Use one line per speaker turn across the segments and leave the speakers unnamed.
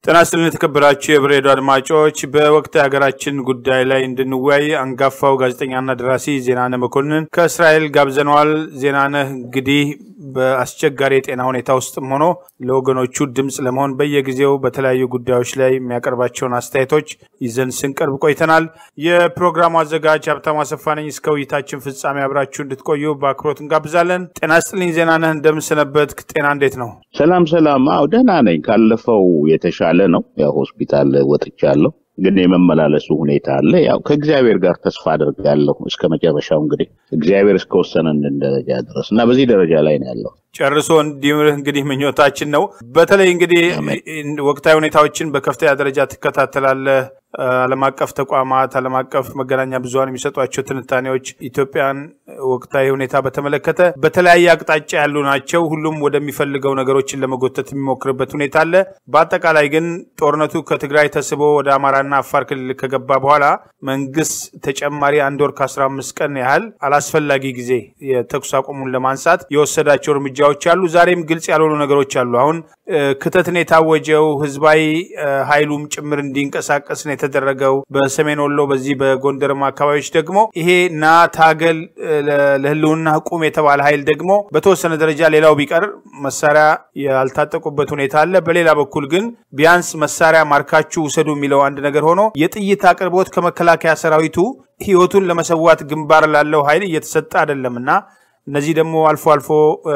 ጤና ይስጥልን የተከበራችሁ የብሬዶ አድማጮች፣ በወቅት ሀገራችን ጉዳይ ላይ እንድንወያይ አንጋፋው ጋዜጠኛና ደራሲ ዜናነህ መኮንን ከእስራኤል ጋብዘነዋል። ዜናነህ እንግዲህ በአስቸጋሪ የጤና ሁኔታ ውስጥም ሆኖ ለወገኖቹ ድምፅ ለመሆን በየጊዜው በተለያዩ ጉዳዮች ላይ የሚያቀርባቸውን አስተያየቶች ይዘን ስንቀርብ ቆይተናል። የፕሮግራሙ አዘጋጅ ሀብታሙ አሰፋ ነኝ። እስከ ውይይታችን ፍጻሜ አብራችሁ እንድትቆዩ በአክብሮት እንጋብዛለን። ጤና ይስጥልኝ ዜናነህ፣ እንደምንሰነበት ጤና እንዴት ነው?
ሰላም ሰላም። አዎ ደህና ነኝ። ካለፈው የተሻለ ነው። ያው ሆስፒታል ወጥቻለሁ፣ ግን የመመላለሱ ሁኔታ አለ። ያው ከእግዚአብሔር ጋር ተስፋ አድርጋለሁ እስከ መጨረሻው እንግዲህ እግዚአብሔር እስከወሰነን ደረጃ ድረስ እና በዚህ ደረጃ ላይ ነው ያለው።
ጨርሶ እንዲምርህ እንግዲህ ምኞታችን ነው። በተለይ እንግዲህ ወቅታዊ ሁኔታዎችን በከፍተኛ ደረጃ ትከታተላለህ። ዓለም አቀፍ ተቋማት፣ ዓለም አቀፍ መገናኛ ብዙኃን የሚሰጧቸው ትንታኔዎች ኢትዮጵያን ወቅታዊ ሁኔታ በተመለከተ በተለያየ አቅጣጫ ያሉ ናቸው። ሁሉም ወደሚፈልገው ነገሮችን ለመጎተት የሚሞክርበት ሁኔታ አለ። በአጠቃላይ ግን ጦርነቱ ከትግራይ ተስቦ ወደ አማራና አፋር ክልል ከገባ በኋላ መንግስት ተጨማሪ አንድ ወር ከአስራ አምስት ቀን ያህል አላስፈላጊ ጊዜ የተኩስ አቁሙን ለማንሳት የወሰዳቸው እርምጃዎች አሉ። ዛሬም ግልጽ ያልሆኑ ነገሮች አሉ። አሁን ክተትን የታወጀው ህዝባዊ ኃይሉም ጭምር እንዲንቀሳቀስ ነው የተደረገው። በሰሜን ወሎ በዚህ በጎንደርም አካባቢዎች ደግሞ ይሄ ና ታገል ለህልውና ቁም የተባለ ኃይል ደግሞ በተወሰነ ደረጃ ሌላው ቢቀር መሳሪያ ያልታጠቁበት ሁኔታ አለ። በሌላ በኩል ግን ቢያንስ መሳሪያ ማርካችሁ ውሰዱ የሚለው አንድ ነገር ሆኖ የጥይት አቅርቦት ከመከላከያ ሰራዊቱ ህይወቱን ለመሰዋት ግንባር ላለው ኃይል እየተሰጠ አይደለም እና እነዚህ ደግሞ አልፎ አልፎ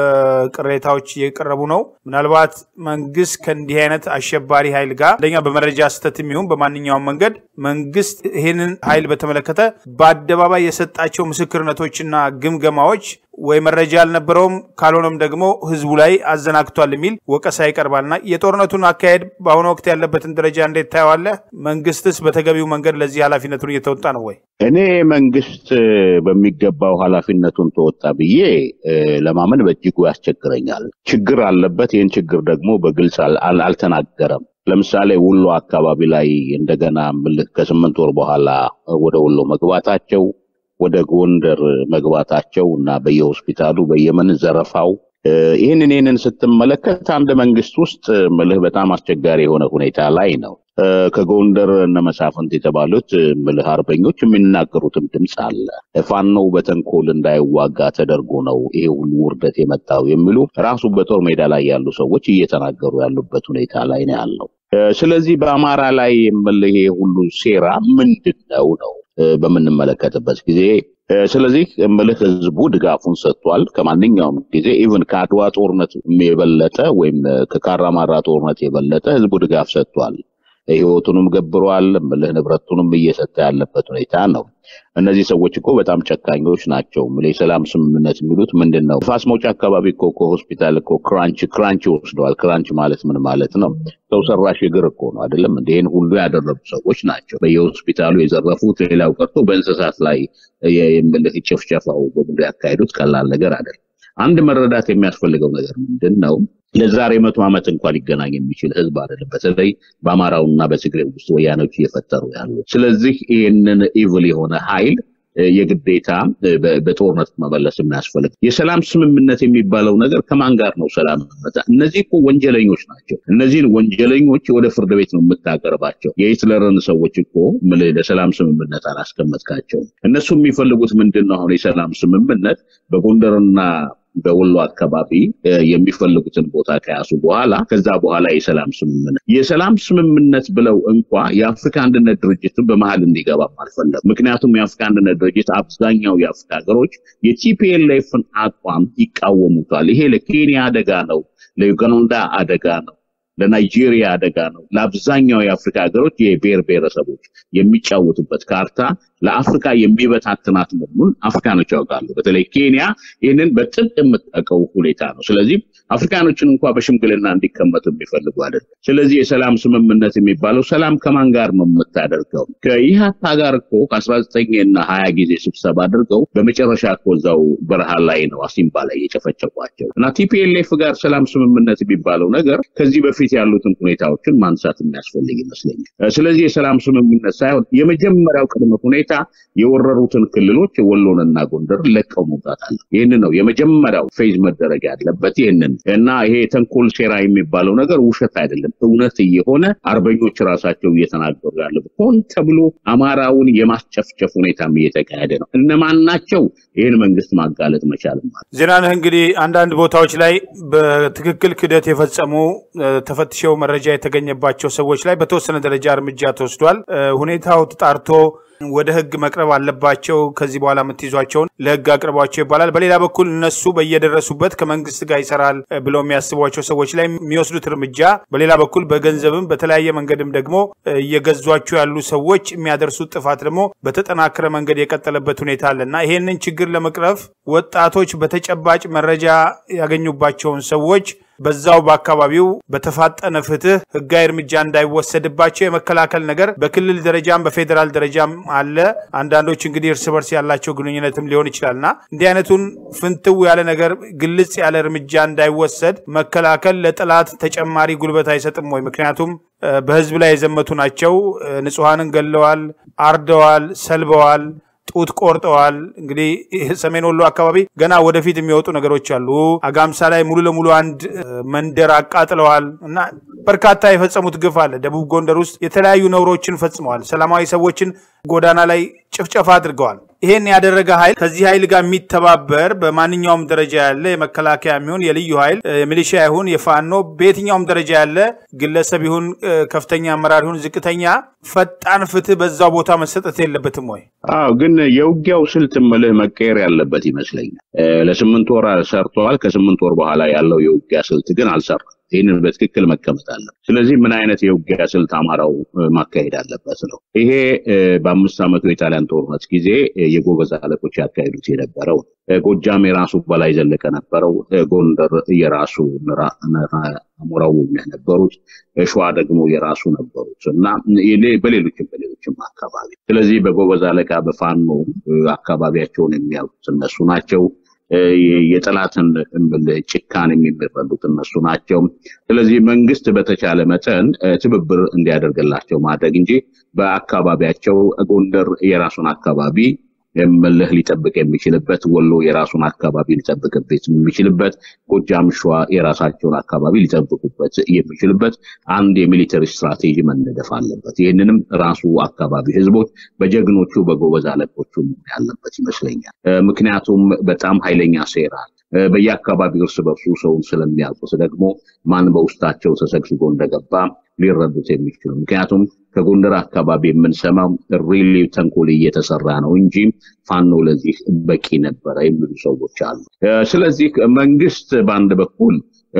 ቅሬታዎች እየቀረቡ ነው። ምናልባት መንግስት ከእንዲህ አይነት አሸባሪ ኃይል ጋር አንደኛ በመረጃ ስህተት የሚሆን በማንኛውም መንገድ መንግስት ይህንን ኃይል በተመለከተ በአደባባይ የሰጣቸው ምስክርነቶችና ግምገማዎች ወይ መረጃ አልነበረውም፣ ካልሆነም ደግሞ ህዝቡ ላይ አዘናግቷል የሚል ወቀሳ ይቀርባልና የጦርነቱን አካሄድ በአሁኑ ወቅት ያለበትን ደረጃ እንዴት ታየዋለህ? መንግስትስ በተገቢው መንገድ ለዚህ ኃላፊነቱን እየተወጣ ነው ወይ?
እኔ መንግስት በሚገባው ኃላፊነቱን ተወጣ ብዬ ለማመን በእጅጉ ያስቸግረኛል። ችግር አለበት። ይህን ችግር ደግሞ በግልጽ አልተናገረም። ለምሳሌ ወሎ አካባቢ ላይ እንደገና ምልክ ከስምንት ወር በኋላ ወደ ወሎ መግባታቸው ወደ ጎንደር መግባታቸው እና በየሆስፒታሉ በየመን ዘረፋው ይህንን ይህንን ስትመለከት አንድ መንግስት ውስጥ ምልህ በጣም አስቸጋሪ የሆነ ሁኔታ ላይ ነው። ከጎንደር እነ መሳፍንት የተባሉት ምልህ አርበኞች የሚናገሩትም ድምፅ አለ። ፋኖው በተንኮል እንዳይዋጋ ተደርጎ ነው ይሄ ሁሉ ውርደት የመጣው የሚሉ ራሱ በጦር ሜዳ ላይ ያሉ ሰዎች እየተናገሩ ያሉበት ሁኔታ ላይ ነው ያለው። ስለዚህ በአማራ ላይ ምልህ ይሄ ሁሉ ሴራ ምንድን ነው ነው በምንመለከትበት ጊዜ ስለዚህ ምልህ ህዝቡ ድጋፉን ሰጥቷል። ከማንኛውም ጊዜ ኢቭን ከአድዋ ጦርነት የበለጠ ወይም ከካራማራ ጦርነት የበለጠ ህዝቡ ድጋፍ ሰጥቷል። ህይወቱንም ገብሯል። ምልህ ንብረቱንም እየሰጠ ያለበት ሁኔታ ነው። እነዚህ ሰዎች እኮ በጣም ጨካኞች ናቸው። ምልህ የሰላም ስምምነት የሚሉት ምንድን ነው? ፋስ መውጫ አካባቢ እኮ ከሆስፒታል እኮ ክራንች ክራንች ወስደዋል። ክራንች ማለት ምን ማለት ነው? ሰው ሰራሽ እግር እኮ ነው አይደለም? ይህን ሁሉ ያደረጉ ሰዎች ናቸው። በየሆስፒታሉ የዘረፉት፣ ሌላው ቀርቶ በእንስሳት ላይ ምልህ ጭፍጨፋው በሙሉ ያካሄዱት ቀላል ነገር አይደለም። አንድ መረዳት የሚያስፈልገው ነገር ምንድን ነው? ለዛሬ መቶ ዓመት እንኳን ሊገናኝ የሚችል ህዝብ አይደለም። በተለይ በአማራውና በትግሬ ውስጥ ወያኖች እየፈጠሩ ያሉ። ስለዚህ ይህንን ኢቭል የሆነ ኃይል የግዴታ በጦርነት መመለስ የሚያስፈልግ የሰላም ስምምነት የሚባለው ነገር ከማን ጋር ነው ሰላም? እነዚህ እኮ ወንጀለኞች ናቸው። እነዚህን ወንጀለኞች ወደ ፍርድ ቤት ነው የምታቀርባቸው። የሂትለርን ሰዎች እኮ ለሰላም ስምምነት አላስቀመጥካቸውም። እነሱ የሚፈልጉት ምንድን ነው? አሁን የሰላም ስምምነት በጎንደርና በወሎ አካባቢ የሚፈልጉትን ቦታ ከያዙ በኋላ ከዛ በኋላ የሰላም ስምምነት የሰላም ስምምነት ብለው እንኳ የአፍሪካ አንድነት ድርጅትን በመሀል እንዲገባም አልፈለጉም። ምክንያቱም የአፍሪካ አንድነት ድርጅት አብዛኛው የአፍሪካ ሀገሮች የቲፒኤልኤፍን አቋም ይቃወሙታል። ይሄ ለኬንያ አደጋ ነው፣ ለዩጋንዳ አደጋ ነው፣ ለናይጄሪያ አደጋ ነው። ለአብዛኛው የአፍሪካ ሀገሮች የብሔር ብሔረሰቦች የሚጫወቱበት ካርታ ለአፍሪካ የሚበታትናት መሆኑን አፍሪካኖች ያውቃሉ። በተለይ ኬንያ ይህንን በጥብቅ የምታውቀው ሁኔታ ነው። ስለዚህ አፍሪካኖችን እንኳ በሽምግልና እንዲቀመጡ የሚፈልጉ አይደለም። ስለዚህ የሰላም ስምምነት የሚባለው ሰላም ከማን ጋር ነው የምታደርገው? ከኢህአፓ ጋር እኮ ከአስራ ዘጠኝ እና ሀያ ጊዜ ስብሰባ አድርገው በመጨረሻ እኮ እዛው በረሃ ላይ ነው አሲምባ ላይ የጨፈጨፏቸው እና ቲፒኤልኤፍ ጋር ሰላም ስምምነት የሚባለው ነገር ከዚህ በፊት ያሉትን ሁኔታዎችን ማንሳት የሚያስፈልግ ይመስለኛል። ስለዚህ የሰላም ስምምነት ሳይሆን የመጀመሪያው ቅድመ ሁኔታ ሁኔታ የወረሩትን ክልሎች ወሎንና ጎንደር ለቀው መውጣት አለ። ይህን ነው የመጀመሪያው ፌዝ መደረግ ያለበት። ይህንን እና ይሄ ተንኮል ሴራ የሚባለው ነገር ውሸት አይደለም፣ እውነት እየሆነ አርበኞች ራሳቸው እየተናገሩ ያለ ሆን ተብሎ አማራውን የማስጨፍጨፍ ሁኔታም እየተካሄደ ነው። እነማን ናቸው? ይህን መንግስት ማጋለጥ መቻል ማለት
ዜናነህ እንግዲህ አንዳንድ ቦታዎች ላይ በትክክል ክደት የፈጸሙ ተፈትሸው መረጃ የተገኘባቸው ሰዎች ላይ በተወሰነ ደረጃ እርምጃ ተወስዷል። ሁኔታው ተጣርቶ ወደ ህግ መቅረብ አለባቸው፣ ከዚህ በኋላ የምትይዟቸውን ለህግ አቅርቧቸው ይባላል። በሌላ በኩል እነሱ በየደረሱበት ከመንግስት ጋር ይሰራል ብለው የሚያስቧቸው ሰዎች ላይ የሚወስዱት እርምጃ፣ በሌላ በኩል በገንዘብም በተለያየ መንገድም ደግሞ እየገዟቸው ያሉ ሰዎች የሚያደርሱት ጥፋት ደግሞ በተጠናከረ መንገድ የቀጠለበት ሁኔታ አለ እና ይሄንን ችግር ለመቅረፍ ወጣቶች በተጨባጭ መረጃ ያገኙባቸውን ሰዎች በዛው በአካባቢው በተፋጠነ ፍትህ ህጋዊ እርምጃ እንዳይወሰድባቸው የመከላከል ነገር በክልል ደረጃም በፌዴራል ደረጃም አለ። አንዳንዶች እንግዲህ እርስ በርስ ያላቸው ግንኙነትም ሊሆን ይችላልና እንዲህ አይነቱን ፍንትው ያለ ነገር ግልጽ ያለ እርምጃ እንዳይወሰድ መከላከል ለጠላት ተጨማሪ ጉልበት አይሰጥም ወይ? ምክንያቱም በህዝብ ላይ የዘመቱ ናቸው። ንጹሐንን ገለዋል፣ አርደዋል፣ ሰልበዋል ጡት ቆርጠዋል። እንግዲህ ሰሜን ወሎ አካባቢ ገና ወደፊት የሚወጡ ነገሮች አሉ። አጋምሳ ላይ ሙሉ ለሙሉ አንድ መንደር አቃጥለዋል እና በርካታ የፈጸሙት ግፍ አለ። ደቡብ ጎንደር ውስጥ የተለያዩ ነውሮችን ፈጽመዋል። ሰላማዊ ሰዎችን ጎዳና ላይ ጭፍጨፋ አድርገዋል። ይሄን ያደረገ ኃይል ከዚህ ኃይል ጋር የሚተባበር በማንኛውም ደረጃ ያለ የመከላከያ የሚሆን የልዩ ኃይል የሚሊሻ ይሁን የፋኖ በየትኛውም ደረጃ ያለ ግለሰብ ይሁን ከፍተኛ አመራር ይሁን ዝቅተኛ ፈጣን ፍትህ በዛው ቦታ መሰጠት የለበትም ወይ?
አዎ፣ ግን የውጊያው ስልት ምልህ መቀየር ያለበት ይመስለኛል። ለስምንት ወር ሰርተዋል። ከስምንት ወር በኋላ ያለው የውጊያ ስልት ግን አልሰራም። ይህንን በትክክል መቀመጥ አለ። ስለዚህ ምን አይነት የውጊያ ስልት አማራው ማካሄድ አለበት ነው። ይሄ በአምስት ዓመቱ የጣሊያን ጦርነት ጊዜ የጎበዝ አለቆች ያካሄዱት የነበረው ጎጃም የራሱ በላይ ዘለቀ ነበረው። ጎንደር የራሱ አሞራው ነበሩት። ሸዋ ደግሞ የራሱ ነበሩት እና በሌሎችም በሌሎችም አካባቢ ስለዚህ በጎበዝ አለቃ በፋኖ አካባቢያቸውን የሚያውቁት እነሱ ናቸው። የጠላትን ጭካን የሚረዱት እነሱ ናቸው። ስለዚህ መንግስት በተቻለ መጠን ትብብር እንዲያደርግላቸው ማድረግ እንጂ በአካባቢያቸው ጎንደር የራሱን አካባቢ ምልህ ሊጠብቅ የሚችልበት ወሎ የራሱን አካባቢ ሊጠብቅበት የሚችልበት ጎጃም፣ ሸዋ የራሳቸውን አካባቢ ሊጠብቁበት የሚችልበት አንድ የሚሊተሪ ስትራቴጂ መነደፍ አለበት። ይህንንም ራሱ አካባቢ ህዝቦች በጀግኖቹ በጎበዝ አለቆቹ ያለበት ይመስለኛል። ምክንያቱም በጣም ኃይለኛ ሴራ በየአካባቢው እርስ በርሱ ሰውን ስለሚያውቁት ደግሞ ማን በውስጣቸው ተሰግስጎ እንደገባ ሊረዱት የሚችሉ ምክንያቱም ከጎንደር አካባቢ የምንሰማው ሪሊ ተንኮል እየተሰራ ነው እንጂ ፋኖ ለዚህ በቂ ነበረ የሚሉ ሰዎች አሉ። ስለዚህ መንግስት በአንድ በኩል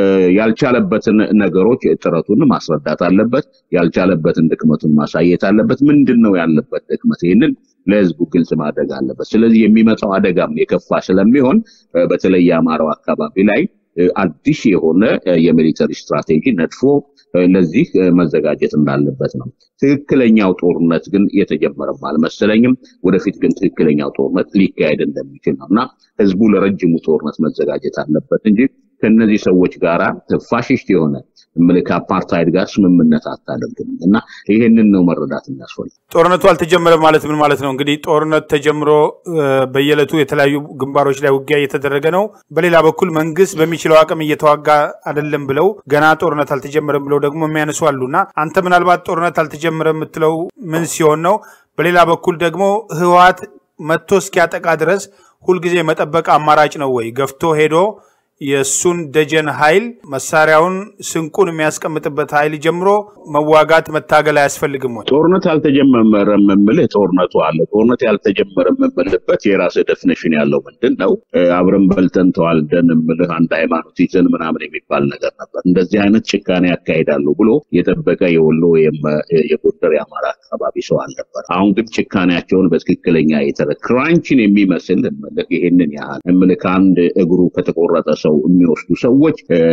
ያልቻለበትን ነገሮች ጥረቱን ማስረዳት አለበት። ያልቻለበትን ድክመቱን ማሳየት አለበት። ምንድን ነው ያለበት ድክመት? ይህንን ለህዝቡ ግልጽ ማድረግ አለበት። ስለዚህ የሚመጣው አደጋም የከፋ ስለሚሆን በተለይ የአማራው አካባቢ ላይ አዲስ የሆነ የሚሊተሪ ስትራቴጂ ነድፎ ለዚህ መዘጋጀት እንዳለበት ነው። ትክክለኛው ጦርነት ግን የተጀመረም አልመሰለኝም። ወደፊት ግን ትክክለኛው ጦርነት ሊካሄድ እንደሚችል ነው እና ህዝቡ ለረጅሙ ጦርነት መዘጋጀት አለበት እንጂ ከነዚህ ሰዎች ጋር ፋሽስት የሆነ ምልክ አፓርታይድ ጋር ስምምነት አታደርግም እና ይሄንን ነው መረዳት የሚያስፈልግ።
ጦርነቱ አልተጀመረም ማለት ምን ማለት ነው? እንግዲህ ጦርነት ተጀምሮ በየዕለቱ የተለያዩ ግንባሮች ላይ ውጊያ እየተደረገ ነው። በሌላ በኩል መንግስት በሚችለው አቅም እየተዋጋ አይደለም ብለው ገና ጦርነት አልተጀመረም ብለው ደግሞ የሚያነሱ አሉና አንተ ምናልባት ጦርነት አልተጀመረም የምትለው ምን ሲሆን ነው? በሌላ በኩል ደግሞ ህወሓት መጥቶ እስኪያጠቃ ድረስ ሁልጊዜ መጠበቅ አማራጭ ነው ወይ? ገፍቶ ሄዶ የእሱን ደጀን ኃይል መሳሪያውን ስንቁን የሚያስቀምጥበት ኃይል ጀምሮ መዋጋት መታገል አያስፈልግም ወይ?
ጦርነት አልተጀመረም የምልህ ጦርነቱ አለ። ጦርነት ያልተጀመረም የምልበት የራስህ ደፍኒሽን ያለው ምንድን ነው? አብረን በልተን ተዋልደን የምልህ አንድ ሃይማኖት ይዘን ምናምን የሚባል ነገር ነበር። እንደዚህ አይነት ጭካኔ ያካሂዳሉ ብሎ የጠበቀ የወሎ የጎንደር የአማራ አካባቢ ሰው አልነበር። አሁን ግን ጭካኔያቸውን በትክክለኛ የተረ ክራንችን የሚመስል የምልህ ይሄንን ያህል የምልህ ከአንድ እግሩ ከተቆረጠ ሰው ሰው የሚወስዱ ሰዎች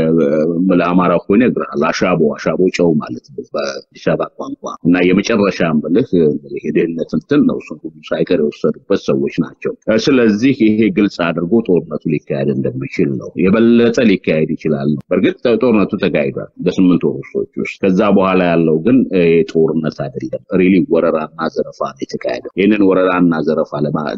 ለአማራ እኮ ይነግራል። አሻቦ አሻቦ ጨው ማለት ነው በአዲስ አበባ ቋንቋ እና የመጨረሻ ብልህ የድህነት እንትን ነው። እሱን ሁሉ ሳይቀር የወሰዱበት ሰዎች ናቸው። ስለዚህ ይሄ ግልጽ አድርጎ ጦርነቱ ሊካሄድ እንደሚችል ነው። የበለጠ ሊካሄድ ይችላል ነው። በእርግጥ ጦርነቱ ተካሂዷል በስምንት ወሮች ውስጥ። ከዛ በኋላ ያለው ግን ጦርነት አይደለም፣ ሪሊ ወረራና ዘረፋ ነው የተካሄደው። ይህንን ወረራና ዘረፋ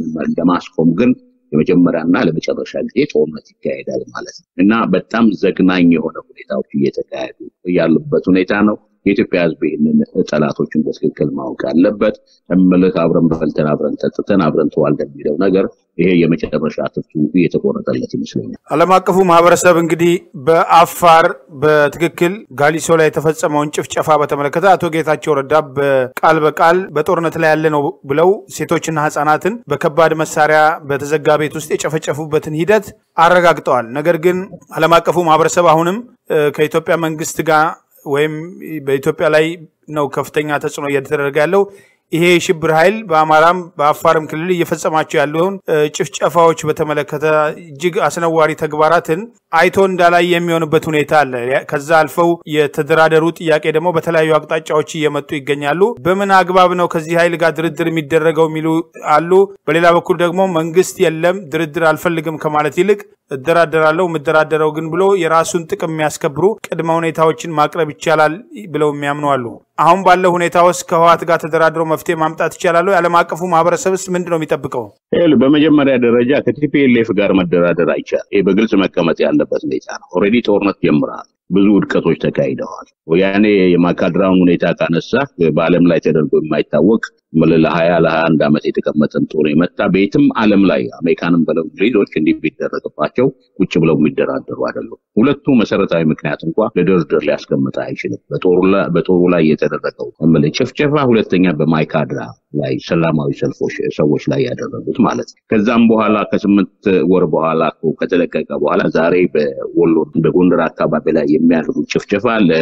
ለማስቆም ግን የመጀመሪያና ለመጨረሻ ጊዜ ጦርነት ይካሄዳል ማለት ነው እና በጣም ዘግናኝ የሆነ ሁኔታዎች እየተካሄዱ ያሉበት ሁኔታ ነው። የኢትዮጵያ ሕዝብ ይህንን ጠላቶችን በትክክል ማወቅ አለበት። እምልህ አብረን በልተን አብረን ጠጥተን አብረን ተዋልደን የሚለው ነገር ይሄ የመጨረሻ ትፍቱ እየተቆረጠለት ይመስለኛል።
ዓለም አቀፉ ማህበረሰብ እንግዲህ በአፋር በትክክል ጋሊሶ ላይ የተፈጸመውን ጭፍጨፋ በተመለከተ አቶ ጌታቸው ረዳ በቃል በቃል በጦርነት ላይ ያለ ነው ብለው ሴቶችና ህጻናትን በከባድ መሳሪያ በተዘጋ ቤት ውስጥ የጨፈጨፉበትን ሂደት አረጋግጠዋል። ነገር ግን ዓለም አቀፉ ማህበረሰብ አሁንም ከኢትዮጵያ መንግስት ጋር ወይም በኢትዮጵያ ላይ ነው ከፍተኛ ተጽዕኖ እየተደረገ ያለው። ይሄ የሽብር ኃይል በአማራም በአፋርም ክልል እየፈጸማቸው ያለውን ጭፍጨፋዎች በተመለከተ እጅግ አስነዋሪ ተግባራትን አይቶ እንዳላይ የሚሆንበት ሁኔታ አለ። ከዛ አልፈው የተደራደሩ ጥያቄ ደግሞ በተለያዩ አቅጣጫዎች እየመጡ ይገኛሉ። በምን አግባብ ነው ከዚህ ኃይል ጋር ድርድር የሚደረገው የሚሉ አሉ። በሌላ በኩል ደግሞ መንግስት የለም ድርድር አልፈልግም ከማለት ይልቅ እደራደራለሁ የምደራደረው ግን ብሎ የራሱን ጥቅም የሚያስከብሩ ቅድመ ሁኔታዎችን ማቅረብ ይቻላል ብለው የሚያምኑ አሉ። አሁን ባለው ሁኔታ ውስጥ ከህወሓት ጋር ተደራድሮ መፍትሄ ማምጣት ይቻላሉ? የዓለም አቀፉ ማህበረሰብስ ምንድን ነው የሚጠብቀው?
በመጀመሪያ ደረጃ ከቲፒኤልኤፍ ጋር መደራደር አይቻልም። ይህ በግልጽ መቀመጥ ያለበት ሁኔታ ነው። ኦልሬዲ ጦርነት ጀምረሃል። ብዙ ውድቀቶች ተካሂደዋል። ወያኔ የማካድራውን ሁኔታ ካነሳ በዓለም ላይ ተደርጎ የማይታወቅ ለሀያ ለሀያ አንድ ዓመት የተቀመጠን ጦር የመታ በየትም ዓለም ላይ አሜሪካንም በለው እንግሊዞች እንዲህ ቢደረግባቸው ቁጭ ብለው የሚደራደሩ አይደሉም። ሁለቱ መሰረታዊ ምክንያት እንኳ ለድርድር ሊያስቀምጥ አይችልም። በጦሩ ላይ የተደረገው ጭፍጨፋ፣ ሁለተኛ በማይካድራ ላይ ሰላማዊ ሰልፎች ሰዎች ላይ ያደረጉት ማለት ነው። ከዛም በኋላ ከስምንት ወር በኋላ ከተለቀቀ በኋላ ዛሬ በወሎ በጎንደር አካባቢ ላይ የሚያደርጉት ጭፍጨፋ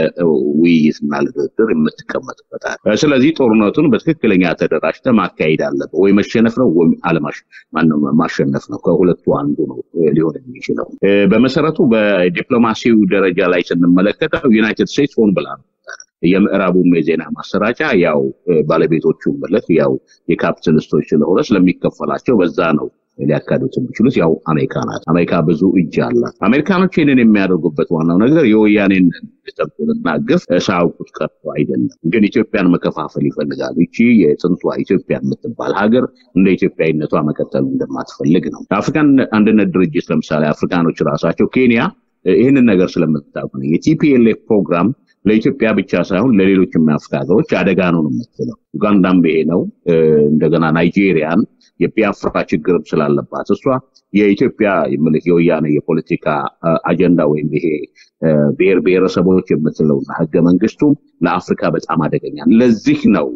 ለውይይትና ለድርድር የምትቀመጥበታል። ስለዚህ ጦርነቱን በትክክለኛ ተደራጅተ ማካሄድ አለበት። ወይ መሸነፍ ነው ወይም አለማሽ ማነው ማሸነፍ ነው። ከሁለቱ አንዱ ነው ሊሆን የሚችለው። በመሰረቱ በዲፕሎማሲው ደረጃ ላይ ስንመለከተው ዩናይትድ ስቴትስ ሆን ብላ ነው የምዕራቡም የዜና ማሰራጫ ያው ባለቤቶቹ መለክ ያው የካፒታሊስቶች ስለሆነ ስለሚከፈላቸው በዛ ነው ሊያካሂዱት የሚችሉት ያው አሜሪካ ናት። አሜሪካ ብዙ እጅ አላት። አሜሪካኖች ይህንን የሚያደርጉበት ዋናው ነገር የወያኔን ተንኮልና ግፍ ሳያውቁት ቀርቶ አይደለም፣ ግን ኢትዮጵያን መከፋፈል ይፈልጋሉ። ይቺ የጥንቷ ኢትዮጵያ የምትባል ሀገር እንደ ኢትዮጵያዊነቷ መቀጠል እንደማትፈልግ ነው። የአፍሪካን አንድነት ድርጅት ለምሳሌ አፍሪካኖች ራሳቸው ኬንያ ይህንን ነገር ስለምታውቁ ነው የቲፒኤልኤፍ ፕሮግራም ለኢትዮጵያ ብቻ ሳይሆን ለሌሎችም የአፍሪካ ሀገሮች አደጋ ነው የምትለው። ኡጋንዳም ይሄ ነው። እንደገና ናይጄሪያን የቢያፍራ ችግርም ስላለባት እሷ የኢትዮጵያ ምልክ የወያኔ የፖለቲካ አጀንዳ ወይም ይሄ ብሔር ብሔረሰቦች የምትለውና ህገ መንግስቱም ለአፍሪካ በጣም አደገኛ ለዚህ ነው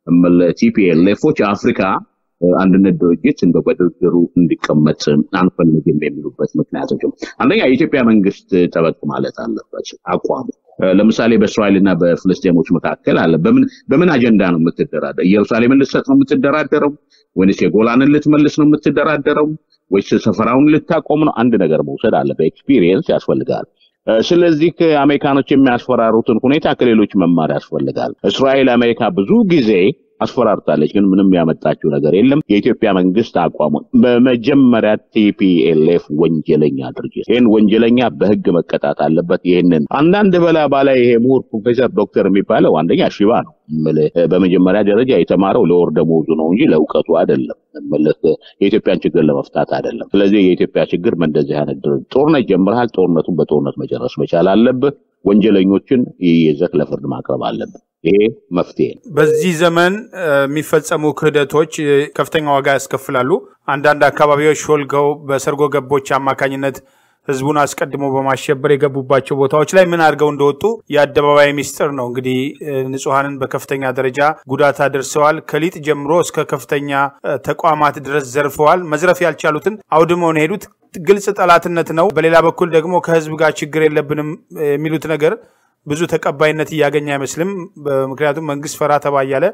ቲፒኤልኤፎች አፍሪካ አንድነት ድርጅት እንደ በድርድሩ እንዲቀመጥ አንፈልግም የሚሉበት ምክንያቶች አንደኛ የኢትዮጵያ መንግስት ጠበቅ ማለት አለበት አቋሙ። ለምሳሌ በእስራኤል እና በፍልስጤሞች መካከል አለ። በምን አጀንዳ ነው የምትደራደረው? ኢየሩሳሌምን ልትሰጥ ነው የምትደራደረው? ወይስ የጎላንን ልትመልስ ነው የምትደራደረው? ወይስ ሰፈራውን ልታቆም ነው? አንድ ነገር መውሰድ አለ። በኤክስፒሪየንስ ያስፈልጋል። ስለዚህ አሜሪካኖች የሚያስፈራሩትን ሁኔታ ከሌሎች መማር ያስፈልጋል። እስራኤል አሜሪካ ብዙ ጊዜ አስፈራርታለች፣ ግን ምንም ያመጣችው ነገር የለም። የኢትዮጵያ መንግስት አቋሙ በመጀመሪያ ቲፒኤልኤፍ ወንጀለኛ ድርጅት፣ ይህን ወንጀለኛ በህግ መቀጣት አለበት። ይህንን አንዳንድ በላ ባላይ ይሄ ምሁር ፕሮፌሰር ዶክተር የሚባለው አንደኛ ሽባ ነው። በመጀመሪያ ደረጃ የተማረው ለወር ደመወዙ ነው እንጂ ለእውቀቱ አይደለም። የኢትዮጵያን ችግር ለመፍታት አይደለም። ስለዚህ የኢትዮጵያ ችግር በእንደዚህ አይነት ጦርነት ጀምረሃል፣ ጦርነቱን በጦርነት መጨረስ መቻል አለብህ። ወንጀለኞችን ይዘህ ለፍርድ ማቅረብ አለብህ። ይሄ መፍትሄ ነው።
በዚህ ዘመን የሚፈጸሙ ክህደቶች ከፍተኛ ዋጋ ያስከፍላሉ። አንዳንድ አካባቢዎች ሾልከው በሰርጎ ገቦች አማካኝነት ህዝቡን አስቀድሞ በማሸበር የገቡባቸው ቦታዎች ላይ ምን አድርገው እንደወጡ የአደባባይ ሚስጥር ነው። እንግዲህ ንጹሐንን በከፍተኛ ደረጃ ጉዳት አድርሰዋል። ከሊጥ ጀምሮ እስከ ከፍተኛ ተቋማት ድረስ ዘርፈዋል። መዝረፍ ያልቻሉትን አውድመው ነው የሄዱት። ግልጽ ጠላትነት ነው። በሌላ በኩል ደግሞ ከህዝብ ጋር ችግር የለብንም የሚሉት ነገር ብዙ ተቀባይነት እያገኘ አይመስልም። ምክንያቱም መንግስት ፈራ ተባ እያለ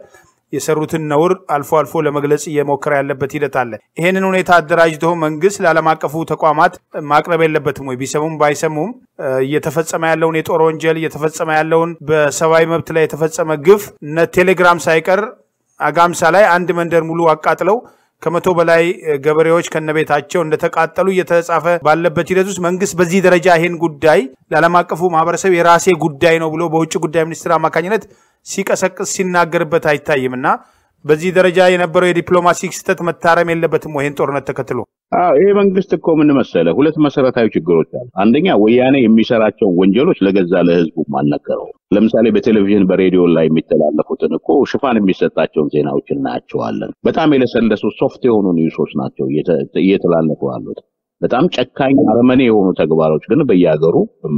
የሰሩትን ነውር አልፎ አልፎ ለመግለጽ እየሞከረ ያለበት ሂደት አለ። ይህንን ሁኔታ አደራጅቶ መንግስት ለዓለም አቀፉ ተቋማት ማቅረብ የለበትም ወይ? ቢሰሙም ባይሰሙም እየተፈጸመ ያለውን የጦር ወንጀል እየተፈጸመ ያለውን በሰብአዊ መብት ላይ የተፈጸመ ግፍ እነ ቴሌግራም ሳይቀር አጋምሳ ላይ አንድ መንደር ሙሉ አቃጥለው ከመቶ በላይ ገበሬዎች ከነቤታቸው እንደተቃጠሉ እየተጻፈ ባለበት ሂደት ውስጥ መንግስት በዚህ ደረጃ ይህን ጉዳይ ለዓለም አቀፉ ማህበረሰብ የራሴ ጉዳይ ነው ብሎ በውጭ ጉዳይ ሚኒስትር አማካኝነት ሲቀሰቅስ ሲናገርበት አይታይም እና በዚህ ደረጃ የነበረው የዲፕሎማሲ ስህተት መታረም የለበትም ወይ? ይህን ጦርነት ተከትሎ
ይሄ መንግስት እኮ ምን መሰለህ፣ ሁለት መሰረታዊ ችግሮች አሉ። አንደኛ ወያኔ የሚሰራቸውን ወንጀሎች ለገዛ ለህዝቡ አልነገረውም። ለምሳሌ በቴሌቪዥን በሬዲዮ ላይ የሚተላለፉትን እኮ ሽፋን የሚሰጣቸውን ዜናዎች እናያቸዋለን። በጣም የለሰለሱ ሶፍት የሆኑ ኒውሶች ናቸው እየተላለፉ ያሉት። በጣም ጨካኝ አረመኔ የሆኑ ተግባሮች ግን በየሀገሩ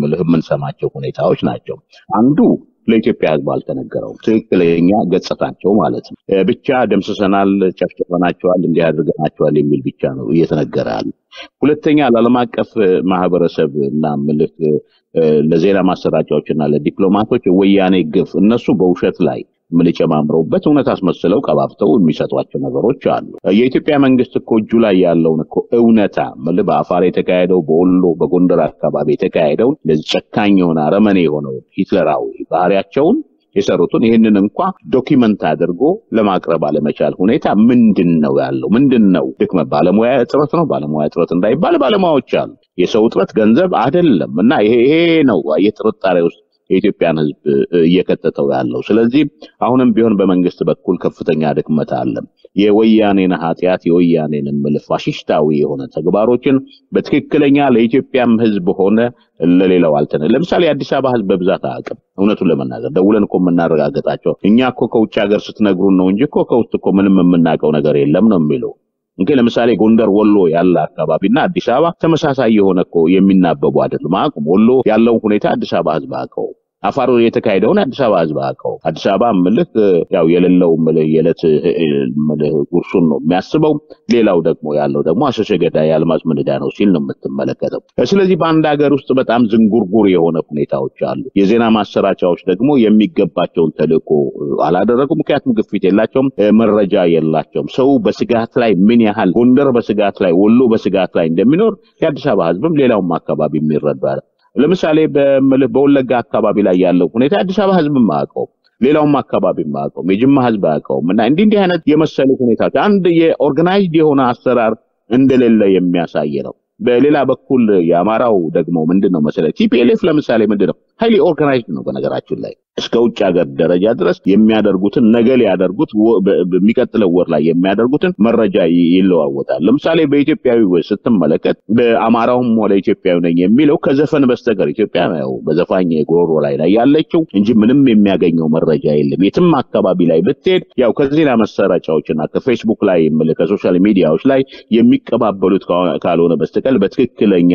የምንሰማቸው ሁኔታዎች ናቸው። አንዱ ለኢትዮጵያ ህዝብ አልተነገረውም። ትክክለኛ ገጽታቸው ማለት ነው። ብቻ ደምስሰናል፣ ጨፍጭፈናቸዋል፣ እንዲህ አድርገናቸዋል የሚል ብቻ ነው እየተነገረ ያለ። ሁለተኛ ለዓለም አቀፍ ማህበረሰብ እና ምልክ ለዜና ማሰራጫዎች እና ለዲፕሎማቶች ወያኔ ግፍ እነሱ በውሸት ላይ ምን ጨማምረውበት እውነት አስመስለው ቀባብተው የሚሰጧቸው ነገሮች አሉ። የኢትዮጵያ መንግስት እኮ እጁ ላይ ያለውን እኮ እውነታ ምል በአፋር የተካሄደው በወሎ በጎንደር አካባቢ የተካሄደውን ለዚህ ጨካኝ የሆነ አረመኔ የሆነው ሂትለራዊ ባህሪያቸውን የሰሩትን ይህንን እንኳ ዶኪመንት አድርጎ ለማቅረብ አለመቻል ሁኔታ ምንድን ነው ያለው? ምንድን ነው ድክመት? ባለሙያ እጥረት ነው። ባለሙያ እጥረት እንዳይባል ባለሙያዎች አሉ። የሰው እጥረት ገንዘብ አይደለም። እና ይሄ ይሄ ነው የጥርጣሬ ውስጥ የኢትዮጵያን ህዝብ እየከተተው ያለው። ስለዚህ አሁንም ቢሆን በመንግስት በኩል ከፍተኛ ድክመት አለ። የወያኔን ኃጢአት የወያኔን ምልህ ፋሽስታዊ የሆነ ተግባሮችን በትክክለኛ ለኢትዮጵያም ህዝብ ሆነ ለሌላው አልተነ ለምሳሌ የአዲስ አበባ ህዝብ በብዛት አያውቅም። እውነቱን ለመናገር ደውለን እኮ የምናረጋግጣቸው እኛ እኮ ከውጭ ሀገር ስትነግሩን ነው እንጂ እኮ ከውስጥ እኮ ምንም የምናውቀው ነገር የለም ነው የሚለው እንግዲህ ለምሳሌ ጎንደር፣ ወሎ ያለ አካባቢና አዲስ አበባ ተመሳሳይ የሆነ እኮ የሚናበቡ አይደሉም። አቁም ወሎ ያለውን ሁኔታ አዲስ አበባ ህዝብ አውቀው አፋር የተካሄደውን አዲስ አበባ ህዝብ አውቀው። አዲስ አበባ ምልህ ያው የሌለው ምልህ የዕለት ምልህ ጉርሱን ነው የሚያስበው። ሌላው ደግሞ ያለው ደግሞ አሸሸ ገዳይ የአልማዝ ምንዳ ነው ሲል ነው የምትመለከተው። ስለዚህ በአንድ ሀገር ውስጥ በጣም ዝንጉርጉር የሆነ ሁኔታዎች አሉ። የዜና ማሰራጫዎች ደግሞ የሚገባቸውን ተልዕኮ አላደረጉም። ምክንያቱም ግፊት የላቸውም፣ መረጃ የላቸውም። ሰው በስጋት ላይ ምን ያህል ጎንደር በስጋት ላይ ወሎ በስጋት ላይ እንደሚኖር የአዲስ አበባ ህዝብም ሌላውም አካባቢ የሚረዳል። ለምሳሌ በወለጋ አካባቢ ላይ ያለው ሁኔታ አዲስ አበባ ህዝብ አያውቀውም። ሌላውም አካባቢ አያውቀውም። የጅማ ህዝብ አያውቀውም። እና እንዲህ እንዲህ አይነት የመሰሉ ሁኔታዎች አንድ የኦርጋናይዝድ የሆነ አሰራር እንደሌለ የሚያሳይ ነው። በሌላ በኩል የአማራው ደግሞ ምንድን ነው መሰለህ ቲፒኤልኤፍ ለምሳሌ ምንድን ነው ሀይሊ ኦርጋናይዝድ ነው። በነገራችን ላይ እስከ ውጭ ሀገር ደረጃ ድረስ የሚያደርጉትን ነገ ሊያደርጉት በሚቀጥለው ወር ላይ የሚያደርጉትን መረጃ ይለዋወጣል። ለምሳሌ በኢትዮጵያዊ ስትመለከት በአማራውም ወደ ኢትዮጵያዊ ነኝ የሚለው ከዘፈን በስተቀር ኢትዮጵያ ያው በዘፋኝ ጉሮሮ ላይ ላይ ያለችው እንጂ ምንም የሚያገኘው መረጃ የለም። የትም አካባቢ ላይ ብትሄድ ያው ከዜና መሰራጫዎችና ከፌስቡክ ላይ ከሶሻል ሚዲያዎች ላይ የሚቀባበሉት ካልሆነ በስተቀር በትክክለኛ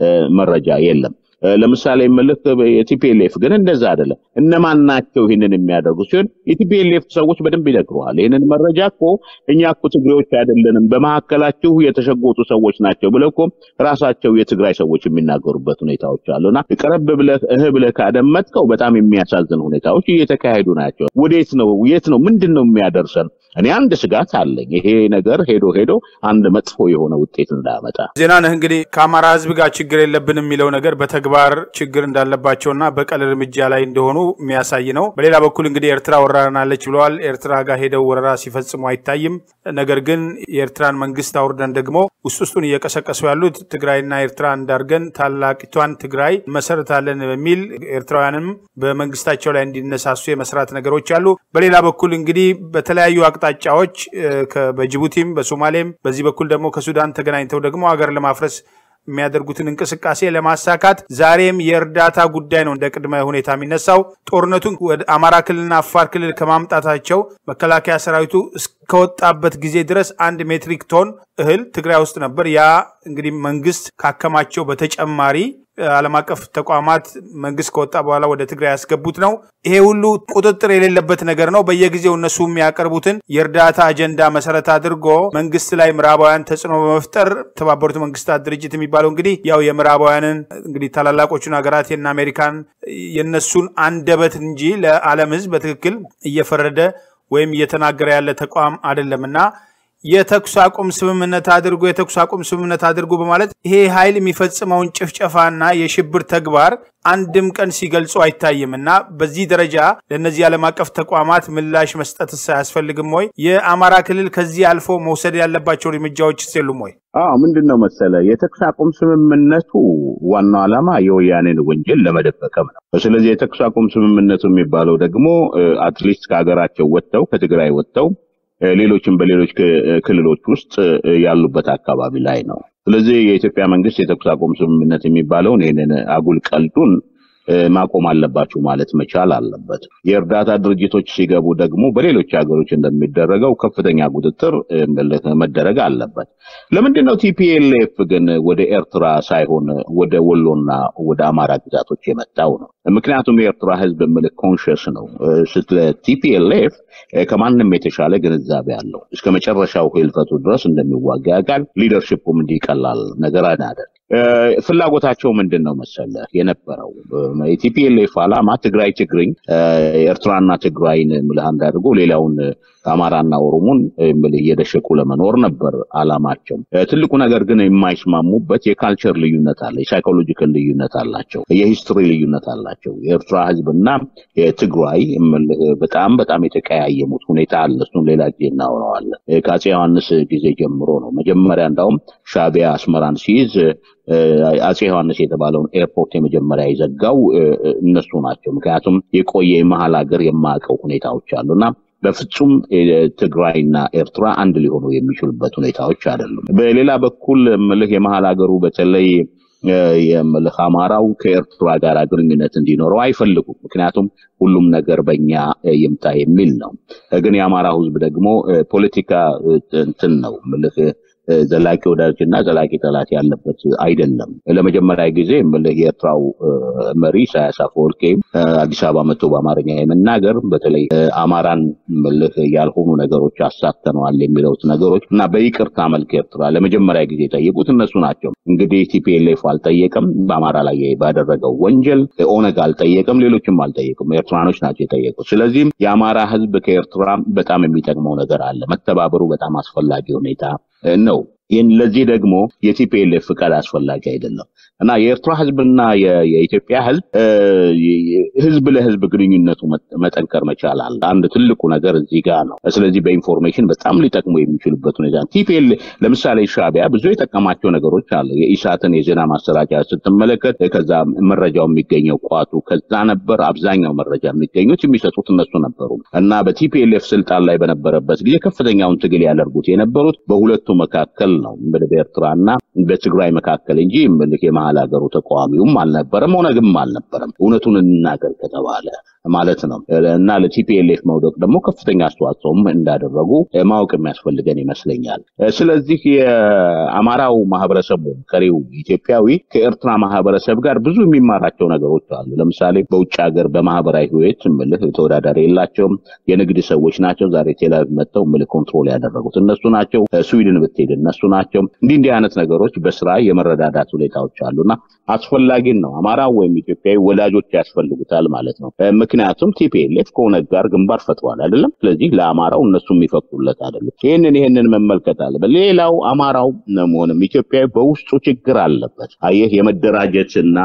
መረጃ የለም። ለምሳሌ ምልክ የቲፒኤልኤፍ ግን እንደዛ አይደለም። እነማን ናቸው ይህንን የሚያደርጉ ሲሆን የቲፒኤልኤፍ ሰዎች በደንብ ይነግረዋል። ይህንን መረጃ እኮ እኛ እኮ ትግሬዎች አይደለንም፣ በመካከላችሁ የተሸጎጡ ሰዎች ናቸው ብለው እኮ ራሳቸው የትግራይ ሰዎች የሚናገሩበት ሁኔታዎች አሉና ቀረብ ብለህ እህ ብለህ ካደመጥከው በጣም የሚያሳዝን ሁኔታዎች እየተካሄዱ ናቸው። ወዴት ነው? የት ነው? ምንድን ነው የሚያደርሰን? እኔ አንድ ስጋት አለኝ። ይሄ ነገር ሄዶ ሄዶ አንድ መጥፎ የሆነ ውጤት እንዳያመጣ።
ዜና ነህ እንግዲህ ከአማራ ህዝብ ጋር ችግር የለብን የሚለው ነገር በተግባር ችግር እንዳለባቸውና በቀል እርምጃ ላይ እንደሆኑ የሚያሳይ ነው። በሌላ በኩል እንግዲህ ኤርትራ ወራናለች ብለዋል። ኤርትራ ጋር ሄደው ወረራ ሲፈጽሙ አይታይም። ነገር ግን የኤርትራን መንግስት አውርደን ደግሞ ውስጥ ውስጡን እየቀሰቀሱ ያሉት ትግራይና ኤርትራ እንዳርገን ታላቂቷን ትግራይ መሰረታለን በሚል ኤርትራውያንም በመንግስታቸው ላይ እንዲነሳሱ የመስራት ነገሮች አሉ። በሌላ በኩል እንግዲህ በተለያዩ አቅጣጫዎች በጅቡቲም በሶማሌም በዚህ በኩል ደግሞ ከሱዳን ተገናኝተው ደግሞ ሀገር ለማፍረስ የሚያደርጉትን እንቅስቃሴ ለማሳካት ዛሬም የእርዳታ ጉዳይ ነው እንደ ቅድመ ሁኔታ የሚነሳው። ጦርነቱን ወደ አማራ ክልልና አፋር ክልል ከማምጣታቸው መከላከያ ሰራዊቱ እስከወጣበት ጊዜ ድረስ አንድ ሜትሪክ ቶን እህል ትግራይ ውስጥ ነበር። ያ እንግዲህ መንግስት ካከማቸው በተጨማሪ ዓለም አቀፍ ተቋማት መንግስት ከወጣ በኋላ ወደ ትግራይ ያስገቡት ነው። ይሄ ሁሉ ቁጥጥር የሌለበት ነገር ነው። በየጊዜው እነሱ የሚያቀርቡትን የእርዳታ አጀንዳ መሰረት አድርጎ መንግስት ላይ ምዕራባውያን ተጽዕኖ በመፍጠር የተባበሩት መንግስታት ድርጅት የሚባለው እንግዲህ ያው የምዕራባውያንን እንግዲህ ታላላቆቹን ሀገራት የነ አሜሪካን የነሱን አንደበት እንጂ ለዓለም ህዝብ በትክክል እየፈረደ ወይም እየተናገረ ያለ ተቋም አይደለም እና የተኩስ አቁም ስምምነት አድርጎ የተኩስ አቁም ስምምነት አድርጎ በማለት ይሄ ኃይል የሚፈጽመውን ጭፍጨፋና የሽብር ተግባር አንድም ቀን ሲገልጹ አይታይም እና በዚህ ደረጃ ለእነዚህ ዓለም አቀፍ ተቋማት ምላሽ መስጠትስ አያስፈልግም ወይ? የአማራ ክልል ከዚህ አልፎ መውሰድ ያለባቸው እርምጃዎች የሉም ወይ?
አዎ ምንድን ነው መሰለ የተኩስ አቁም ስምምነቱ ዋናው ዓላማ የወያኔን ወንጀል ለመደበቅም ነው። ስለዚህ የተኩስ አቁም ስምምነቱ የሚባለው ደግሞ አትሊስት ከሀገራቸው ወጥተው ከትግራይ ወጥተው ሌሎችም በሌሎች ክልሎች ውስጥ ያሉበት አካባቢ ላይ ነው። ስለዚህ የኢትዮጵያ መንግስት የተኩስ አቁም ስምምነት የሚባለውን ይህንን አጉል ቀልዱን ማቆም አለባችሁ ማለት መቻል አለበት። የእርዳታ ድርጅቶች ሲገቡ ደግሞ በሌሎች ሀገሮች እንደሚደረገው ከፍተኛ ቁጥጥር መደረግ አለበት። ለምንድን ነው ቲፒኤልኤፍ ግን ወደ ኤርትራ ሳይሆን ወደ ወሎና ወደ አማራ ግዛቶች የመጣው ነው? ምክንያቱም የኤርትራ ህዝብ ምልክ ኮንሽስ ነው። ስለ ቲፒኤልኤፍ ከማንም የተሻለ ግንዛቤ አለው። እስከ መጨረሻው ህልፈቱ ድረስ እንደሚዋጋ ያውቃል። ሊደርሽፑም እንዲቀላል ነገር አናደርግ ፍላጎታቸው ምንድን ነው መሰለ የነበረው የቲፒኤልኤፍ ዓላማ ትግራይ ትግርኝ ኤርትራና ትግራይን ምልህ አንድ አድርጎ ሌላውን አማራና ኦሮሞን ምልህ እየደሸቁ ለመኖር ነበር ዓላማቸው። ትልቁ ነገር ግን የማይስማሙበት የካልቸር ልዩነት አለ፣ የሳይኮሎጂካል ልዩነት አላቸው፣ የሂስትሪ ልዩነት አላቸው። የኤርትራ ህዝብና የትግራይ ምልህ በጣም በጣም የተቀያየሙት ሁኔታ አለ። እሱን ሌላ ጊዜ እናወራዋለን። ከአፄ ዮሐንስ ጊዜ ጀምሮ ነው። መጀመሪያ እንዳውም ሻዕቢያ አስመራን ሲይዝ አፄ ዮሐንስ የተባለውን ኤርፖርት የመጀመሪያ የዘጋው እነሱ ናቸው። ምክንያቱም የቆየ የመሀል ሀገር የማያውቀው ሁኔታዎች አሉና በፍጹም ትግራይና ኤርትራ አንድ ሊሆኑ የሚችሉበት ሁኔታዎች አይደሉም። በሌላ በኩል ምልህ የመሀል ሀገሩ በተለይ የምልህ አማራው ከኤርትራ ጋር ግንኙነት እንዲኖረው አይፈልጉም። ምክንያቱም ሁሉም ነገር በእኛ ይምታ የሚል ነው። ግን የአማራ ህዝብ ደግሞ ፖለቲካ እንትን ነው ምልህ ዘላቂ ወዳጅ እና ዘላቂ ጠላት ያለበት አይደለም። ለመጀመሪያ ጊዜ የኤርትራው መሪ ኢሳያስ አፈወርቄ አዲስ አበባ መጥቶ በአማርኛ የመናገር በተለይ አማራን ምልህ ያልሆኑ ነገሮች አሳተነዋል የሚለውት ነገሮች እና በይቅርታ መልክ ኤርትራ ለመጀመሪያ ጊዜ የጠየቁት እነሱ ናቸው። እንግዲህ ቲፒኤልኤፍ አልጠየቅም በአማራ ላይ ባደረገው ወንጀል፣ ኦነግ አልጠየቅም፣ ሌሎችም አልጠየቅም። ኤርትራኖች ናቸው የጠየቁት። ስለዚህም የአማራ ህዝብ ከኤርትራ በጣም የሚጠቅመው ነገር አለ። መተባበሩ በጣም አስፈላጊ ሁኔታ ነው። ይህን ለዚህ ደግሞ የቲፒኤልኤፍ ፍቃድ አስፈላጊ አይደለም እና የኤርትራ ህዝብና የኢትዮጵያ ህዝብ ህዝብ ለህዝብ ግንኙነቱ መጠንከር መቻል አለ። አንድ ትልቁ ነገር እዚህ ጋር ነው። ስለዚህ በኢንፎርሜሽን በጣም ሊጠቅሙ የሚችሉበት ሁኔታ ቲፒኤል ለምሳሌ ሻዕቢያ ብዙ የጠቀማቸው ነገሮች አሉ። የኢሳትን የዜና ማሰራጫ ስትመለከት ከዛ መረጃው የሚገኘው ቋቱ ከዛ ነበር። አብዛኛው መረጃ የሚገኙት የሚሰጡት እነሱ ነበሩ እና በቲፒኤልኤፍ ስልጣን ላይ በነበረበት ጊዜ ከፍተኛውን ትግል ያደርጉት የነበሩት በሁለቱ መካከል ነው በኤርትራና በትግራይ መካከል እንጂ ምልክ የመሀል ሀገሩ ተቃዋሚውም አልነበረም፣ ኦነግም አልነበረም። እውነቱን እንናገር ከተባለ ማለት ነው እና ለቲፒኤልኤፍ መውደቅ ደግሞ ከፍተኛ አስተዋጽኦም እንዳደረጉ ማወቅ የሚያስፈልገን ይመስለኛል። ስለዚህ የአማራው ማህበረሰብ ወይም ቀሪው ኢትዮጵያዊ ከኤርትራ ማህበረሰብ ጋር ብዙ የሚማራቸው ነገሮች አሉ። ለምሳሌ በውጭ ሀገር በማህበራዊ ህይወት ምልህ ተወዳዳሪ የላቸውም። የንግድ ሰዎች ናቸው። ዛሬ ቴልአቪቭ መጥተው ምልህ ኮንትሮል ያደረጉት እነሱ ናቸው። ስዊድን ብትሄድ እነሱ ናቸው። እንዲህ እንዲህ አይነት ነገሮች በስራ የመረዳዳት ሁኔታዎች አሉና አስፈላጊን ነው። አማራ ወይም ኢትዮጵያዊ ወላጆች ያስፈልጉታል ማለት ነው። ምክንያቱም ቲፒኤልኤፍ ከኦነግ ጋር ግንባር ፈጥሯል አይደለም። ስለዚህ ለአማራው እነሱ የሚፈቅዱለት አይደለም። ይህንን ይህንን መመልከት አለበት። ሌላው አማራው መሆንም ኢትዮጵያዊ በውስጡ ችግር አለበት። አየህ የመደራጀትና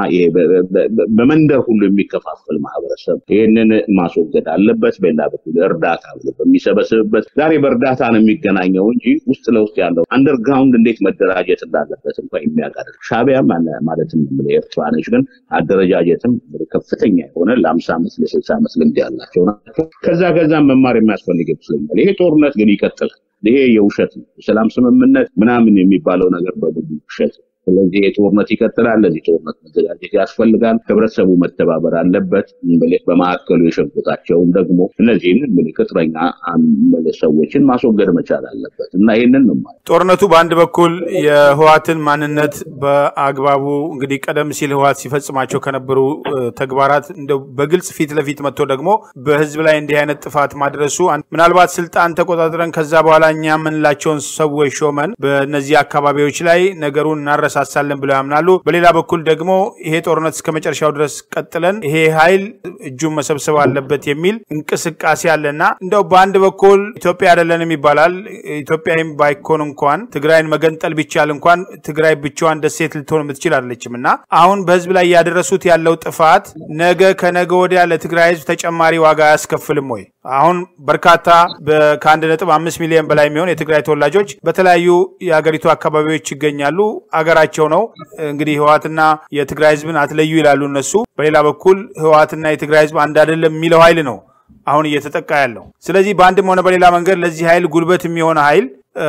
በመንደር ሁሉ የሚከፋፈል ማህበረሰብ ይህንን ማስወገድ አለበት። በሌላ በኩል እርዳታ በሚሰበስብበት ዛሬ በእርዳታ ነው የሚገናኘው እንጂ ውስጥ ለውስጥ ያለው አንደርግራውንድ እንዴት መደራጀት እንዳለበት እንኳ የሚያቀርብ ሻዕቢያ ማለትም ኤርትራ ነች፣ ግን አደረጃጀትም ከፍተኛ የሆነ ለአምሳ ዓመት ለስልሳ ዓመት ልምድ ያላቸው ናቸው። ከዛ ከዛ መማር የሚያስፈልግ ይመስለኛል። ይሄ ጦርነት ግን ይቀጥላል። ይሄ የውሸት ነው። ሰላም ስምምነት ምናምን የሚባለው ነገር በብዙ ውሸት ነው። ስለዚህ ይሄ ጦርነት ይቀጥላል። ለዚህ ጦርነት መዘጋጀት ያስፈልጋል። ህብረተሰቡ መተባበር አለበት። በመካከሉ የሸጉጣቸውን ደግሞ እነዚህን ቅጥረኛ ሰዎችን ማስወገድ መቻል አለበት እና ይህንን ነው ማለት
ጦርነቱ በአንድ በኩል የህዋትን ማንነት በአግባቡ እንግዲህ ቀደም ሲል ህዋት ሲፈጽማቸው ከነበሩ ተግባራት እንደው በግልጽ ፊት ለፊት መጥቶ ደግሞ በህዝብ ላይ እንዲህ አይነት ጥፋት ማድረሱ ምናልባት ስልጣን ተቆጣጥረን ከዛ በኋላ እኛ የምንላቸውን ሰዎች ሾመን በእነዚህ አካባቢዎች ላይ ነገሩን እናረ እናነሳሳለን ብለው ያምናሉ። በሌላ በኩል ደግሞ ይሄ ጦርነት እስከ መጨረሻው ድረስ ቀጥለን ይሄ ኃይል እጁን መሰብሰብ አለበት የሚል እንቅስቃሴ አለና እንደው በአንድ በኩል ኢትዮጵያ አይደለንም ይባላል። ኢትዮጵያም ባይኮን እንኳን ትግራይን መገንጠል ቢቻል እንኳን ትግራይ ብቻዋን ደሴት ልትሆን የምትችል አይደለችም እና አሁን በህዝብ ላይ ያደረሱት ያለው ጥፋት ነገ ከነገ ወዲያ ለትግራይ ህዝብ ተጨማሪ ዋጋ አያስከፍልም ወይ? አሁን በርካታ ከአንድ ነጥብ አምስት ሚሊዮን በላይ የሚሆን የትግራይ ተወላጆች በተለያዩ የሀገሪቱ አካባቢዎች ይገኛሉ። አገራቸው ነው። እንግዲህ ህወሓትና የትግራይ ህዝብን አትለዩ ይላሉ እነሱ። በሌላ በኩል ህወሓትና የትግራይ ህዝብ አንድ አይደለም የሚለው ኃይል ነው አሁን እየተጠቃ ያለው። ስለዚህ በአንድም ሆነ በሌላ መንገድ ለዚህ ኃይል ጉልበት የሚሆነ ኃይል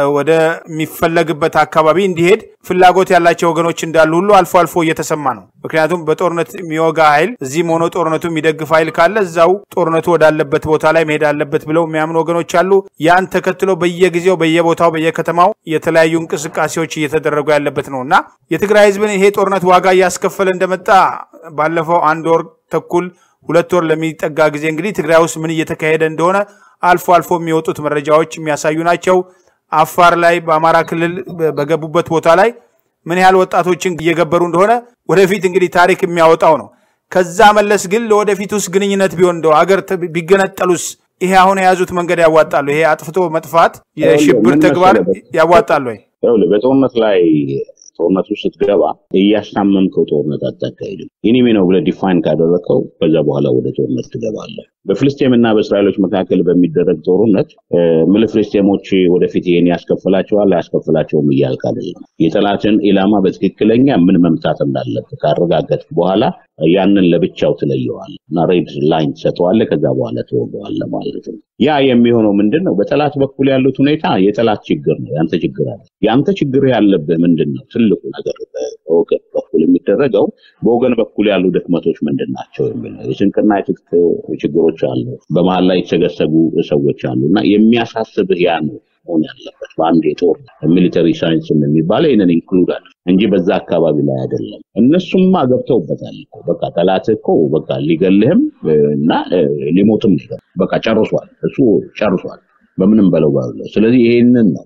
ወደሚፈለግበት አካባቢ እንዲሄድ ፍላጎት ያላቸው ወገኖች እንዳሉ ሁሉ አልፎ አልፎ እየተሰማ ነው። ምክንያቱም በጦርነት የሚወጋ ኃይል እዚህም ሆኖ ጦርነቱ የሚደግፍ ኃይል ካለ እዛው ጦርነቱ ወዳለበት ቦታ ላይ መሄድ አለበት ብለው የሚያምኑ ወገኖች አሉ። ያን ተከትሎ በየጊዜው በየቦታው በየከተማው የተለያዩ እንቅስቃሴዎች እየተደረጉ ያለበት ነው እና የትግራይ ህዝብን ይሄ ጦርነት ዋጋ እያስከፈለ እንደመጣ ባለፈው አንድ ወር ተኩል ሁለት ወር ለሚጠጋ ጊዜ እንግዲህ ትግራይ ውስጥ ምን እየተካሄደ እንደሆነ አልፎ አልፎ የሚወጡት መረጃዎች የሚያሳዩ ናቸው። አፋር ላይ በአማራ ክልል በገቡበት ቦታ ላይ ምን ያህል ወጣቶችን እየገበሩ እንደሆነ ወደፊት እንግዲህ ታሪክ የሚያወጣው ነው። ከዛ መለስ ግን ለወደፊት ውስጥ ግንኙነት ቢሆን እንደው አገር ቢገነጠሉስ ይሄ አሁን የያዙት መንገድ ያዋጣሉ? ይሄ አጥፍቶ መጥፋት የሽብር ተግባር ያዋጣሉ ወይ?
በጦርነት ላይ ጦርነቱ ስትገባ እያስታመምከው ጦርነት አታካሂድም። ኢኒሚ ነው ብለህ ዲፋይን ካደረግከው ከዛ በኋላ ወደ ጦርነት ትገባለህ። በፍልስጤም እና በእስራኤሎች መካከል በሚደረግ ጦርነት ምል ፍልስጤሞች ወደፊት ይሄን ያስከፍላቸዋል አያስከፍላቸውም እያልክ አይደለም። የጠላትን ኢላማ በትክክለኛ ምን መምታት እንዳለብህ ካረጋገጥክ በኋላ ያንን ለብቻው ትለየዋል እና ሬድ ላይን ትሰጠዋለህ። ከዛ በኋላ ትወገዋለህ ማለት ነው። ያ የሚሆነው ምንድን ነው? በጠላት በኩል ያሉት ሁኔታ የጠላት ችግር ነው፣ ያንተ ችግር አለ። ያንተ ችግር ያለብህ ምንድን ነው? ትልቁ ነገር በወገን በኩል የሚደረገው በወገን በኩል ያሉ ድክመቶች ምንድን ናቸው የሚል ነው። የስንቅና የትጥቅ ችግሮች አሉ። በመሀል ላይ የተሰገሰጉ ሰዎች አሉ እና የሚያሳስብህ ያ ነው መሆን ያለበት በአንድ የጦር ሚሊተሪ ሳይንስ የሚባለው ይህንን ኢንክሉድ አለ እንጂ በዛ አካባቢ ላይ አይደለም። እነሱማ ገብተውበታል እኮ በቃ ጠላት እኮ በቃ ሊገልህም እና ሊሞትም በቃ ጨርሷል። እሱ ጨርሷል በምንም በለው ባለው። ስለዚህ ይሄንን ነው።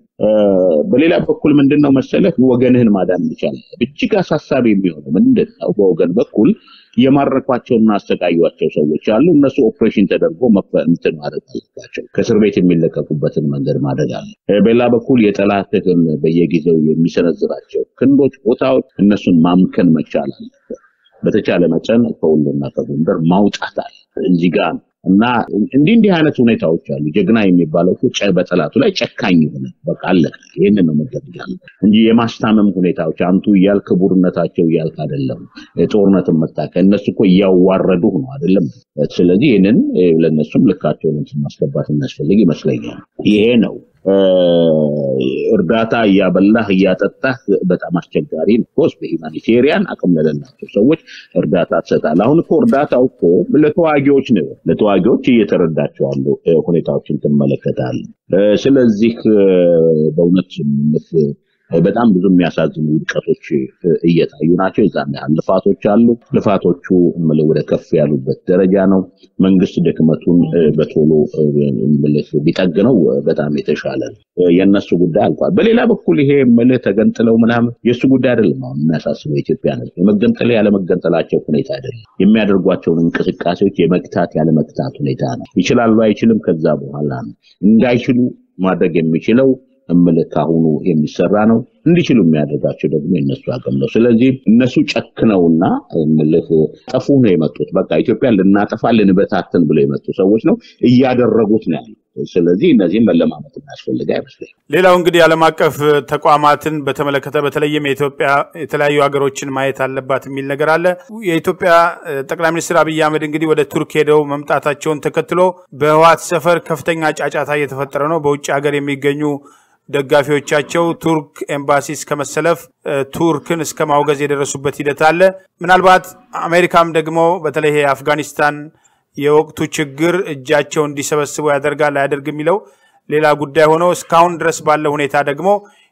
በሌላ በኩል ምንድን ነው መሰለህ ወገንህን ማዳን ይቻላል። እጅግ አሳሳቢ የሚሆነው ምንድን ነው? በወገን በኩል የማረኳቸውና አሰቃዩቸው ሰዎች አሉ። እነሱ ኦፕሬሽን ተደርጎ እንትን ማድረግ አለባቸው። ከእስር ቤት የሚለቀቁበትን መንገድ ማድረግ አለ። በሌላ በኩል የጠላትህን በየጊዜው የሚሰነዝራቸው ክንዶች፣ ቦታዎች እነሱን ማምከን መቻል አለበት። በተቻለ መጠን ከወሎና ከጎንደር ማውጣት አለ እዚህ ጋር እና እንዲህ እንዲህ አይነት ሁኔታዎች አሉ። ጀግና የሚባለው በጠላቱ ላይ ጨካኝ የሆነ በቃ አለቀ። ይህንን ነው መደረግ ያለበት እንጂ የማስታመም ሁኔታዎች አንቱ እያል ክቡርነታቸው እያልክ አይደለም። ጦርነት መጣ ከእነሱ እኮ እያዋረዱ ነው አይደለም። ስለዚህ ይህንን ለእነሱም ልካቸውን ማስገባት የሚያስፈልግ ይመስለኛል። ይሄ ነው እርዳታ እያበላህ እያጠጣህ በጣም አስቸጋሪ ነው። ኮስ በሂማኒቴሪያን አቅም ለሌላቸው ሰዎች እርዳታ ትሰጣለህ። አሁን እኮ እርዳታው እኮ ለተዋጊዎች ነው። ለተዋጊዎች እየተረዳቸው ያሉ ሁኔታዎችን ትመለከታለህ። ስለዚህ በእውነት በጣም ብዙ የሚያሳዝኑ ውድቀቶች እየታዩ ናቸው። የዛን ያህል ልፋቶች አሉ። ልፋቶቹ ወደ ከፍ ያሉበት ደረጃ ነው። መንግስት ድክመቱን በቶሎ ቢጠግነው በጣም የተሻለ ነው። የእነሱ ጉዳይ አልቋል። በሌላ በኩል ይሄ ምልህ ተገንጥለው ምናምን የእሱ ጉዳይ አይደለም። አሁን የሚያሳስበው ኢትዮጵያ ነው። የመገንጠል ያለመገንጠላቸው ሁኔታ አይደለም። የሚያደርጓቸውን እንቅስቃሴዎች የመግታት ያለመግታት ሁኔታ ነው። ይችላሉ አይችልም፣ ከዛ በኋላ ነው እንዳይችሉ ማድረግ የሚችለው እምልህ ካሁኑ የሚሰራ ነው። እንዲችሉ የሚያደርጋቸው ደግሞ የነሱ አቅም ነው። ስለዚህ እነሱ ጨክነውና እምልህ ጠፉ ነው የመጡት። በቃ ኢትዮጵያ ልናጠፋ ልንበታትን ብለው የመጡ ሰዎች ነው እያደረጉት ነው ያሉት። ስለዚህ እነዚህም መለማመት የሚያስፈልግ አይመስለኝ።
ሌላው እንግዲህ ዓለም አቀፍ ተቋማትን በተመለከተ በተለይም የኢትዮጵያ የተለያዩ ሀገሮችን ማየት አለባት የሚል ነገር አለ። የኢትዮጵያ ጠቅላይ ሚኒስትር አብይ አህመድ እንግዲህ ወደ ቱርክ ሄደው መምጣታቸውን ተከትሎ በህወሓት ሰፈር ከፍተኛ ጫጫታ እየተፈጠረ ነው። በውጭ ሀገር የሚገኙ ደጋፊዎቻቸው ቱርክ ኤምባሲ እስከ መሰለፍ ቱርክን እስከ ማውገዝ የደረሱበት ሂደት አለ። ምናልባት አሜሪካም ደግሞ በተለይ ይሄ አፍጋኒስታን የወቅቱ ችግር እጃቸው እንዲሰበስቡ ያደርጋል አያደርግ የሚለው ሌላ ጉዳይ ሆኖ እስካሁን ድረስ ባለው ሁኔታ ደግሞ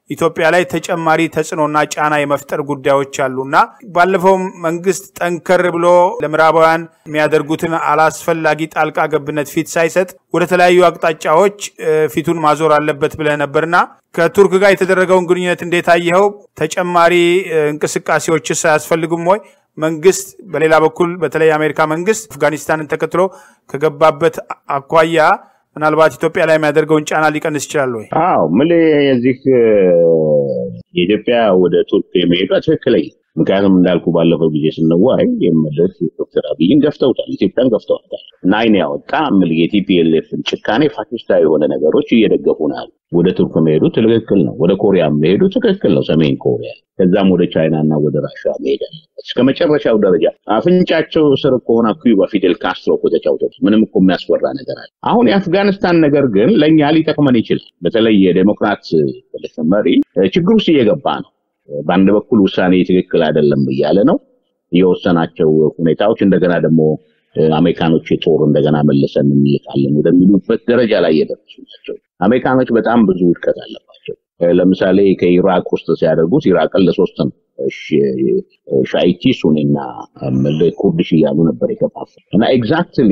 ኢትዮጵያ ላይ ተጨማሪ ተጽዕኖና ጫና የመፍጠር ጉዳዮች አሉና ባለፈው መንግስት ጠንከር ብሎ ለምዕራባውያን የሚያደርጉትን አላስፈላጊ ጣልቃ ገብነት ፊት ሳይሰጥ ወደ ተለያዩ አቅጣጫዎች ፊቱን ማዞር አለበት ብለህ ነበርና ከቱርክ ጋር የተደረገውን ግንኙነት እንዴት አየኸው? ተጨማሪ እንቅስቃሴዎችስ አያስፈልጉም ወይ? መንግስት በሌላ በኩል በተለይ የአሜሪካ መንግስት አፍጋኒስታንን ተከትሎ ከገባበት አኳያ ምናልባት ኢትዮጵያ ላይ የሚያደርገውን ጫና ሊቀንስ ይችላል ወይ?
አዎ ምል የዚህ የኢትዮጵያ ወደ ቱርክ የመሄዷ ትክክለኛ ምክንያቱም እንዳልኩ ባለፈው ጊዜ ስንዋይ የመለስ ዶክተር አብይን ገፍተውታል፣ ኢትዮጵያን ገፍተውታል እና አይን ያወጣ ምል የቲፒኤልኤፍን ጭካኔ ፋሽስታዊ የሆነ ነገሮች እየደገፉ ነው። ወደ ቱርክ መሄዱ ትክክል ነው። ወደ ኮሪያ መሄዱ ትክክል ነው። ሰሜን ኮሪያ ከዛም ወደ ቻይና እና ወደ ራሽያ መሄድ እስከ መጨረሻው ደረጃ አፍንጫቸው ስር ከሆነ ኩባ ፊዴል ካስትሮ እኮ ተጫውተውት ምንም እኮ የሚያስፈራ ነገር አለ። አሁን የአፍጋኒስታን ነገር ግን ለእኛ ሊጠቅመን ይችላል። በተለይ የዴሞክራት መሪ ችግር ውስጥ እየገባ ነው። በአንድ በኩል ውሳኔ ትክክል አይደለም እያለ ነው የወሰናቸው ሁኔታዎች እንደገና ደግሞ አሜሪካኖች የጦር እንደገና መለሰን እንልካለን ወደሚሉበት ደረጃ ላይ የደረሱ ናቸው። አሜሪካኖች በጣም ብዙ ውድቀት አለባቸው። ለምሳሌ ከኢራቅ ውስጥ ሲያደርጉት ኢራቅን ለሶስት ነው ሻይቲ ሱኒና ኩርድሽ እያሉ ነበር የከፋፈል እና ኤግዛክትሊ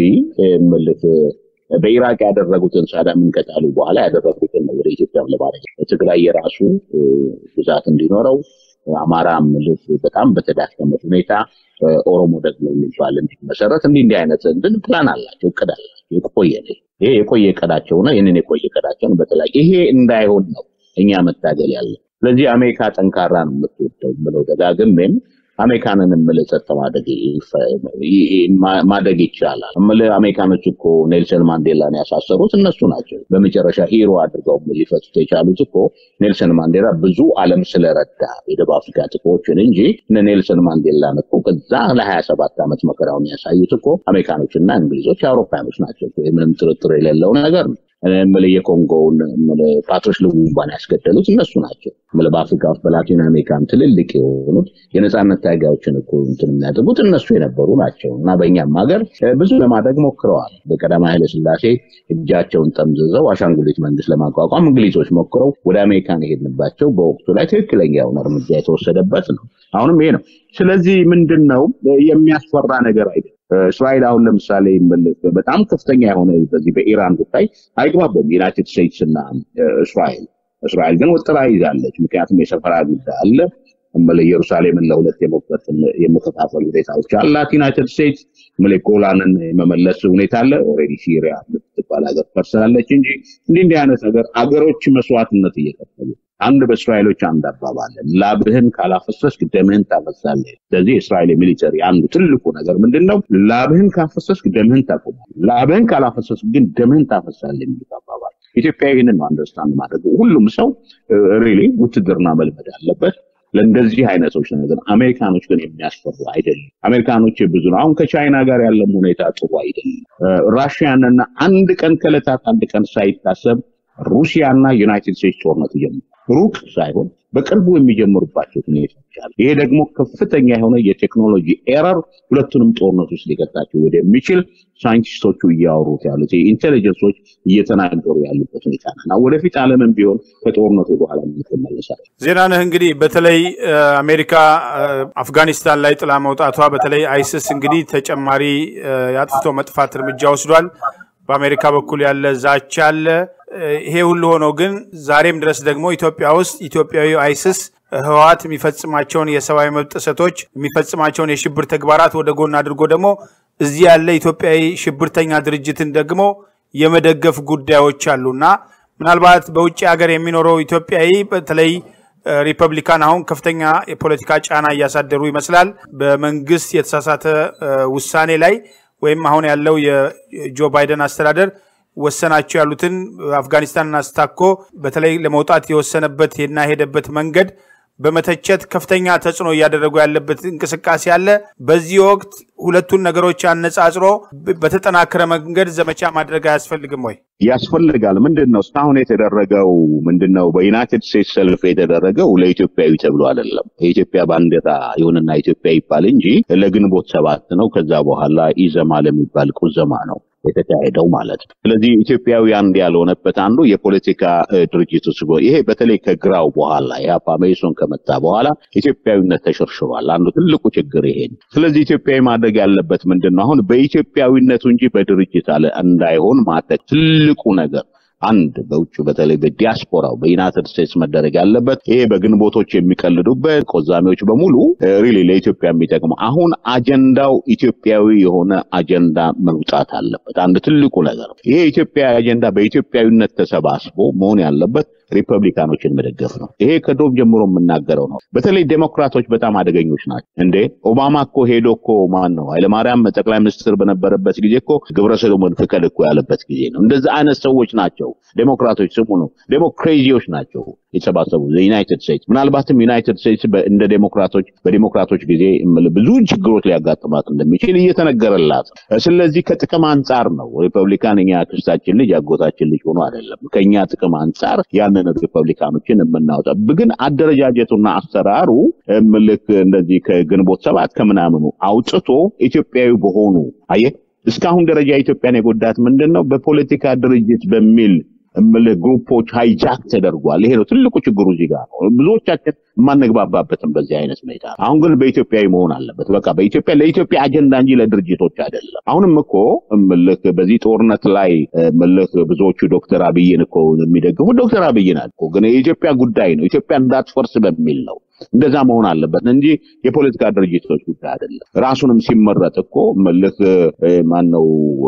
በኢራቅ ያደረጉትን ሳዳምን ከጣሉ በኋላ ያደረጉትን ወደ ኢትዮጵያም ለማድረግ ትግራይ የራሱ ግዛት እንዲኖረው አማራ ምልፍ በጣም በተዳከመ ሁኔታ ኦሮሞ ደግሞ የሚባል እንዲመሰረት እንዲህ እንዲህ አይነት እንትን ፕላን አላቸው፣ እቅድ አላቸው። የቆየ ይሄ የቆየ እቅዳቸው ነው። ይህንን የቆየ እቅዳቸውን በተለይ ይሄ እንዳይሆን ነው እኛ መታገል ያለ። ስለዚህ አሜሪካ ጠንካራ ነው የምትወደው ብለው ደጋግሜም አሜሪካንን የምልህ ጸጥ ማደግ ይቻላል። የምልህ አሜሪካኖች እኮ ኔልሰን ማንዴላን ያሳሰሩት እነሱ ናቸው። በመጨረሻ ሂሮ አድርገው ሊፈቱት የቻሉት እኮ ኔልሰን ማንዴላ ብዙ ዓለም ስለረዳ የደቡብ አፍሪካ ጥቁሮችን እንጂ እነ ኔልሰን ማንዴላን እኮ ከዛ ለሀያ ሰባት ዓመት መከራውን ያሳዩት እኮ አሜሪካኖች እና እንግሊዞች አውሮፓያኖች ናቸው። ምንም ጥርጥር የሌለው ነገር ነው። ምል የኮንጎውን ፓትሮች ልሙምባን ያስገደሉት እነሱ ናቸው። ምል በአፍሪካ ውስጥ በላቲን አሜሪካን ትልልቅ የሆኑት የነፃነት ታጋዮችን እኮ እንትን የሚያደርጉት እነሱ የነበሩ ናቸው እና በእኛም ሀገር ብዙ ለማድረግ ሞክረዋል። በቀዳማዊ ኃይለ ሥላሴ እጃቸውን ጠምዝዘው አሻንጉሊት መንግስት ለማቋቋም እንግሊዞች ሞክረው ወደ አሜሪካን የሄድንባቸው በወቅቱ ላይ ትክክለኛ የሆነ እርምጃ የተወሰደበት ነው። አሁንም ይሄ ነው። ስለዚህ ምንድን ነው የሚያስፈራ ነገር አይደለም። እስራኤል አሁን ለምሳሌ በጣም ከፍተኛ የሆነ በዚህ በኢራን ጉዳይ አይግባቡም ዩናይትድ ስቴትስ እና እስራኤል። እስራኤል ግን ወጥራ ይዛለች። ምክንያቱም የሰፈራ ጉዳይ አለ። ኢየሩሳሌምን ለሁለት የመከፋፈል ሁኔታዎች አላት። ዩናይትድ ስቴትስ ጎላንን የመመለስ ሁኔታ አለ። ኦልሬዲ ሲሪያ የምትባል ሀገር ፈርሳለች እንጂ እንዲህ እንዲህ አይነት ነገር አገሮች መስዋዕትነት እየከፈሉ አንድ በእስራኤሎች አንድ አባባል ላብህን ካላፈሰስክ ደምህን ታፈሳለህ። ስለዚህ የእስራኤል ሚሊተሪ አንዱ ትልቁ ነገር ምንድን ነው? ላብህን ካፈሰስክ ደምህን ታቆማለህ፣ ላብህን ካላፈሰስክ ግን ደምህን ታፈሳለህ የሚሉት አባባል። ኢትዮጵያ ይህንን ነው አንደርስታንድ ማድረግ። ሁሉም ሰው ሪሊ ውትድርና መልመድ አለበት። ለእንደዚህ አይነቶች ነገር አሜሪካኖች ግን የሚያስፈሩ አይደለም። አሜሪካኖች ብዙ ነው። አሁን ከቻይና ጋር ያለም ሁኔታ ጥሩ አይደለም። ራሽያንና አንድ ቀን ከዕለታት አንድ ቀን ሳይታሰብ ሩሲያና ዩናይትድ ስቴትስ ጦርነት እየጀመሩ ሩቅ ሳይሆን በቅርቡ የሚጀምሩባቸው ሁኔታዎች አሉ። ይሄ ደግሞ ከፍተኛ የሆነ የቴክኖሎጂ ኤረር ሁለቱንም ጦርነት ውስጥ ሊቀጣቸው ወደሚችል ሳይንቲስቶቹ እያወሩት ያሉት ኢንቴሊጀንሶች እየተናገሩ ያሉበት ሁኔታ ነው። ወደፊት ዓለምን ቢሆን ከጦርነቱ በኋላ ምትመለሳል።
ዜናነህ እንግዲህ በተለይ አሜሪካ አፍጋኒስታን ላይ ጥላ መውጣቷ በተለይ አይስስ እንግዲህ ተጨማሪ የአጥፍቶ መጥፋት እርምጃ ወስዷል። በአሜሪካ በኩል ያለ ዛቻ አለ። ይሄ ሁሉ ሆኖ ግን ዛሬም ድረስ ደግሞ ኢትዮጵያ ውስጥ ኢትዮጵያዊ አይስስ ህወሓት የሚፈጽማቸውን የሰብአዊ መብት ጥሰቶች የሚፈጽማቸውን የሽብር ተግባራት ወደ ጎን አድርጎ ደግሞ እዚህ ያለ ኢትዮጵያዊ ሽብርተኛ ድርጅትን ደግሞ የመደገፍ ጉዳዮች አሉና ምናልባት በውጭ ሀገር የሚኖረው ኢትዮጵያዊ በተለይ ሪፐብሊካን አሁን ከፍተኛ የፖለቲካ ጫና እያሳደሩ ይመስላል በመንግስት የተሳሳተ ውሳኔ ላይ ወይም አሁን ያለው የጆ ባይደን አስተዳደር ወሰናቸው ያሉትን አፍጋኒስታንን አስታኮ በተለይ ለመውጣት የወሰነበት እና የሄደበት መንገድ በመተቸት ከፍተኛ ተጽዕኖ እያደረጉ ያለበት እንቅስቃሴ አለ። በዚህ ወቅት ሁለቱን ነገሮች አነጻጽሮ በተጠናከረ መንገድ ዘመቻ ማድረግ አያስፈልግም ወይ?
ያስፈልጋል። ምንድን ነው እስካሁን የተደረገው? ምንድን ነው በዩናይትድ ስቴትስ ሰልፍ የተደረገው ለኢትዮጵያዊ ተብሎ አይደለም። የኢትዮጵያ ባንዲራ ይሁንና ኢትዮጵያ ይባል እንጂ ለግንቦት ሰባት ነው። ከዛ በኋላ ኢዘማ ለሚባል ቁዘማ ነው። የተካሄደው ማለት ነው። ስለዚህ ኢትዮጵያዊ አንድ ያልሆነበት አንዱ የፖለቲካ ድርጅት ውስጥ ይሄ በተለይ ከግራው በኋላ የአፓ መኢሶን ከመጣ በኋላ ኢትዮጵያዊነት ተሸርሽሯል። አንዱ ትልቁ ችግር ይሄ ነው። ስለዚህ ኢትዮጵያዊ ማድረግ ያለበት ምንድን ነው? አሁን በኢትዮጵያዊነቱ እንጂ በድርጅት አለ እንዳይሆን ማድረግ ትልቁ ነገር አንድ በውጭ በተለይ በዲያስፖራው በዩናይትድ ስቴትስ መደረግ ያለበት ይሄ በግንቦቶች የሚቀልዱበት ቆዛሚዎች በሙሉ ሪሊ ለኢትዮጵያ የሚጠቅመው አሁን አጀንዳው ኢትዮጵያዊ የሆነ አጀንዳ መውጣት አለበት። አንድ ትልቁ ነገር ይሄ ኢትዮጵያዊ አጀንዳ በኢትዮጵያዊነት ተሰባስቦ መሆን ያለበት ሪፐብሊካኖችን መደገፍ ነው። ይሄ ከዶብ ጀምሮ የምናገረው ነው። በተለይ ዴሞክራቶች በጣም አደገኞች ናቸው። እንዴ ኦባማ እኮ ሄዶ እኮ ማን ነው ኃይለማርያም ጠቅላይ ሚኒስትር በነበረበት ጊዜ እኮ ግብረ ሰዶምን ፍቀድ እኮ ያለበት ጊዜ ነው። እንደዚህ አይነት ሰዎች ናቸው ዴሞክራቶች። ስሙ ነው ዴሞክሬዚዎች ናቸው የተሰባሰቡ ዩናይትድ ስቴትስ። ምናልባትም ዩናይትድ ስቴትስ እንደ ዴሞክራቶች በዴሞክራቶች ጊዜ ብዙ ችግሮች ሊያጋጥማት እንደሚችል እየተነገረላት ነው። ስለዚህ ከጥቅም አንጻር ነው ሪፐብሊካን እኛ ክስታችን ልጅ አጎታችን ልጅ ሆኖ አይደለም። ከኛ ጥቅም አንጻር ያንን ሪፐብሊካኖችን የምናወጣ ግን አደረጃጀቱና አሰራሩ ምልክ እንደዚህ ከግንቦት ሰባት ከምናምኑ አውጥቶ ኢትዮጵያዊ በሆኑ አየ እስካሁን ደረጃ ኢትዮጵያን የጎዳት ምንድን ነው? በፖለቲካ ድርጅት በሚል እምልህ ግሩፖች ሃይጃክ ተደርጓል። ይሄ ነው ትልቁ ችግሩ እዚህ ጋር ነው። ብዙዎቻችን የማንግባባበትም በዚህ አይነት ሁኔታ። አሁን ግን በኢትዮጵያዊ መሆን አለበት። በቃ በኢትዮጵያ ለኢትዮጵያ አጀንዳ እንጂ ለድርጅቶች አይደለም። አሁንም እኮ እምልህ በዚህ ጦርነት ላይ እምልህ ብዙዎቹ ዶክተር አብይን እኮ የሚደግፉ ዶክተር አብይን እኮ ግን የኢትዮጵያ ጉዳይ ነው ኢትዮጵያ እንዳትፈርስ በሚል ነው እንደዛ መሆን አለበት እንጂ የፖለቲካ ድርጅቶች ጉዳይ አይደለም። ራሱንም ሲመረጥ እኮ ምልክ ማን ነው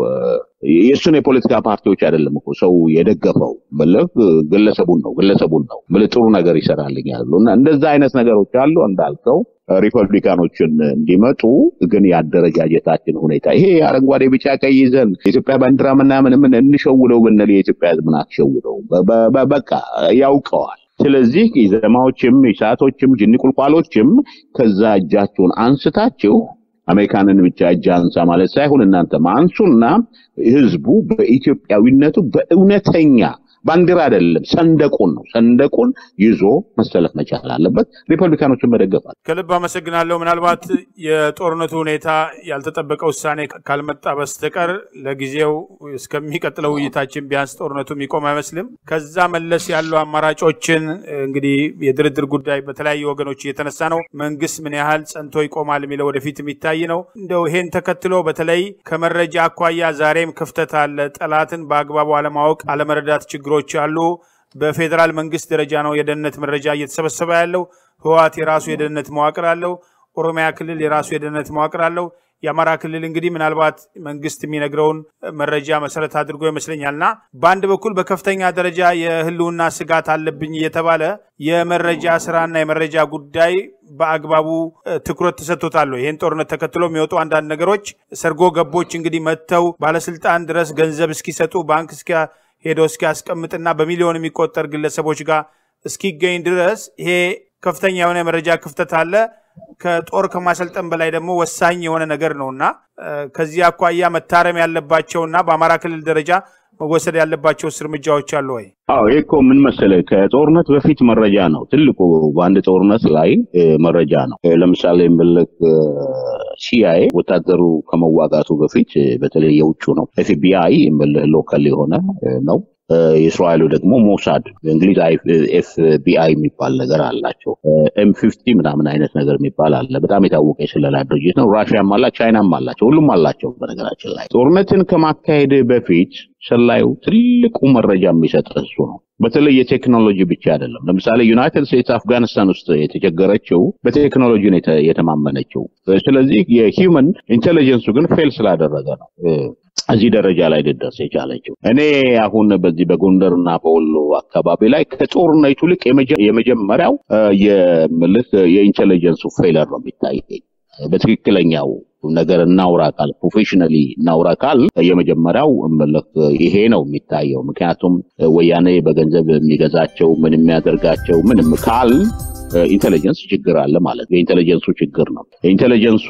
የእሱን የፖለቲካ ፓርቲዎች አይደለም እኮ ሰው የደገፈው ምልክ ግለሰቡን ነው ግለሰቡን ነው ምልክ ጥሩ ነገር ይሰራልኝ ያሉ እና እንደዛ አይነት ነገሮች አሉ እንዳልከው ሪፐብሊካኖችን እንዲመጡ ግን የአደረጃጀታችን ሁኔታ ይሄ አረንጓዴ፣ ቢጫ፣ ቀይ ይዘን የኢትዮጵያ ባንዲራ ምናምን ምን እንሸውደው ብንል የኢትዮጵያ ሕዝብን አትሸውደው። በቃ ያውቀዋል። ስለዚህ ኢዘማዎችም ኢሳቶችም ጅኒ ቁልቋሎችም ከዛ እጃችሁን አንስታችሁ አሜሪካንን ብቻ እጅ አንሳ ማለት ሳይሆን እናንተም አንሱና ህዝቡ በኢትዮጵያዊነቱ በእውነተኛ ባንዲራ አይደለም ሰንደቁን ነው ሰንደቁን ይዞ መሰለፍ መቻል አለበት። ሪፐብሊካኖችን መደገፋል።
ከልብ አመሰግናለሁ። ምናልባት የጦርነቱ ሁኔታ ያልተጠበቀ ውሳኔ ካልመጣ በስተቀር ለጊዜው እስከሚቀጥለው ውይይታችን ቢያንስ ጦርነቱ የሚቆም አይመስልም። ከዛ መለስ ያሉ አማራጮችን እንግዲህ የድርድር ጉዳይ በተለያዩ ወገኖች እየተነሳ ነው። መንግስት ምን ያህል ጸንቶ ይቆማል የሚለው ወደፊት የሚታይ ነው። እንደው ይሄን ተከትሎ በተለይ ከመረጃ አኳያ ዛሬም ክፍተት አለ። ጠላትን በአግባቡ አለማወቅ፣ አለመረዳት ችግሮች አሉ። በፌዴራል መንግስት ደረጃ ነው የደህንነት መረጃ እየተሰበሰበ ያለው። ህወሓት የራሱ የደህንነት መዋቅር አለው። ኦሮሚያ ክልል የራሱ የደህንነት መዋቅር አለው። የአማራ ክልል እንግዲህ ምናልባት መንግስት የሚነግረውን መረጃ መሰረት አድርጎ ይመስለኛልና በአንድ በኩል በከፍተኛ ደረጃ የህልውና ስጋት አለብኝ እየተባለ የመረጃ ስራና የመረጃ ጉዳይ በአግባቡ ትኩረት ተሰጥቶታል። ይህን ጦርነት ተከትሎ የሚወጡ አንዳንድ ነገሮች ሰርጎ ገቦች እንግዲህ መጥተው ባለስልጣን ድረስ ገንዘብ እስኪሰጡ ባንክ ሄዶ እስኪያስቀምጥና በሚሊዮን የሚቆጠር ግለሰቦች ጋር እስኪገኝ ድረስ ይሄ ከፍተኛ የሆነ የመረጃ ክፍተት አለ። ከጦር ከማሰልጠን በላይ ደግሞ ወሳኝ የሆነ ነገር ነውና ከዚህ አኳያ መታረም ያለባቸውና በአማራ ክልል ደረጃ መወሰድ ያለባቸው እርምጃዎች አሉ ወይ?
አዎ ይህ እኮ ምን መሰለህ ከጦርነት በፊት መረጃ ነው ትልቁ። በአንድ ጦርነት ላይ መረጃ ነው። ለምሳሌ ምልክ ሲአይኤ ወታደሩ ከመዋጋቱ በፊት በተለይ የውጩ ነው። ኤፍቢአይ ሎካል የሆነ ነው። የእስራኤሉ ደግሞ ሞሳድ በእንግሊዝ ኤፍቢአይ የሚባል ነገር አላቸው። ኤም ፊፍቲ ምናምን አይነት ነገር የሚባል አለ። በጣም የታወቀ የስለላ ድርጅት ነው። ራሽያም አላ ቻይናም አላቸው። ሁሉም አላቸው። በነገራችን ላይ ጦርነትን ከማካሄድ በፊት ሰላዩ ትልቁ መረጃ የሚሰጥ እሱ ነው። በተለይ የቴክኖሎጂ ብቻ አይደለም። ለምሳሌ ዩናይትድ ስቴትስ አፍጋኒስታን ውስጥ የተቸገረችው በቴክኖሎጂ ነው የተማመነችው። ስለዚህ የሂውመን ኢንቴሊጀንሱ ግን ፌል ስላደረገ ነው እዚህ ደረጃ ላይ ልደርስ የቻለችው። እኔ አሁን በዚህ በጎንደርና በወሎ አካባቢ ላይ ከጦርነቱ ይልቅ የመጀመሪያው የምልህ የኢንቴሊጀንሱ ፌለር ነው የሚታየኝ። በትክክለኛው ነገር እናውራ ካል ፕሮፌሽናሊ እናውራ ካል የመጀመሪያው ምልክ ይሄ ነው የሚታየው። ምክንያቱም ወያኔ በገንዘብ የሚገዛቸው ምን የሚያደርጋቸው ምንም ካል ኢንቴሊጀንስ ችግር አለ ማለት ነው። የኢንቴሊጀንሱ ችግር ነው። ኢንቴሊጀንሱ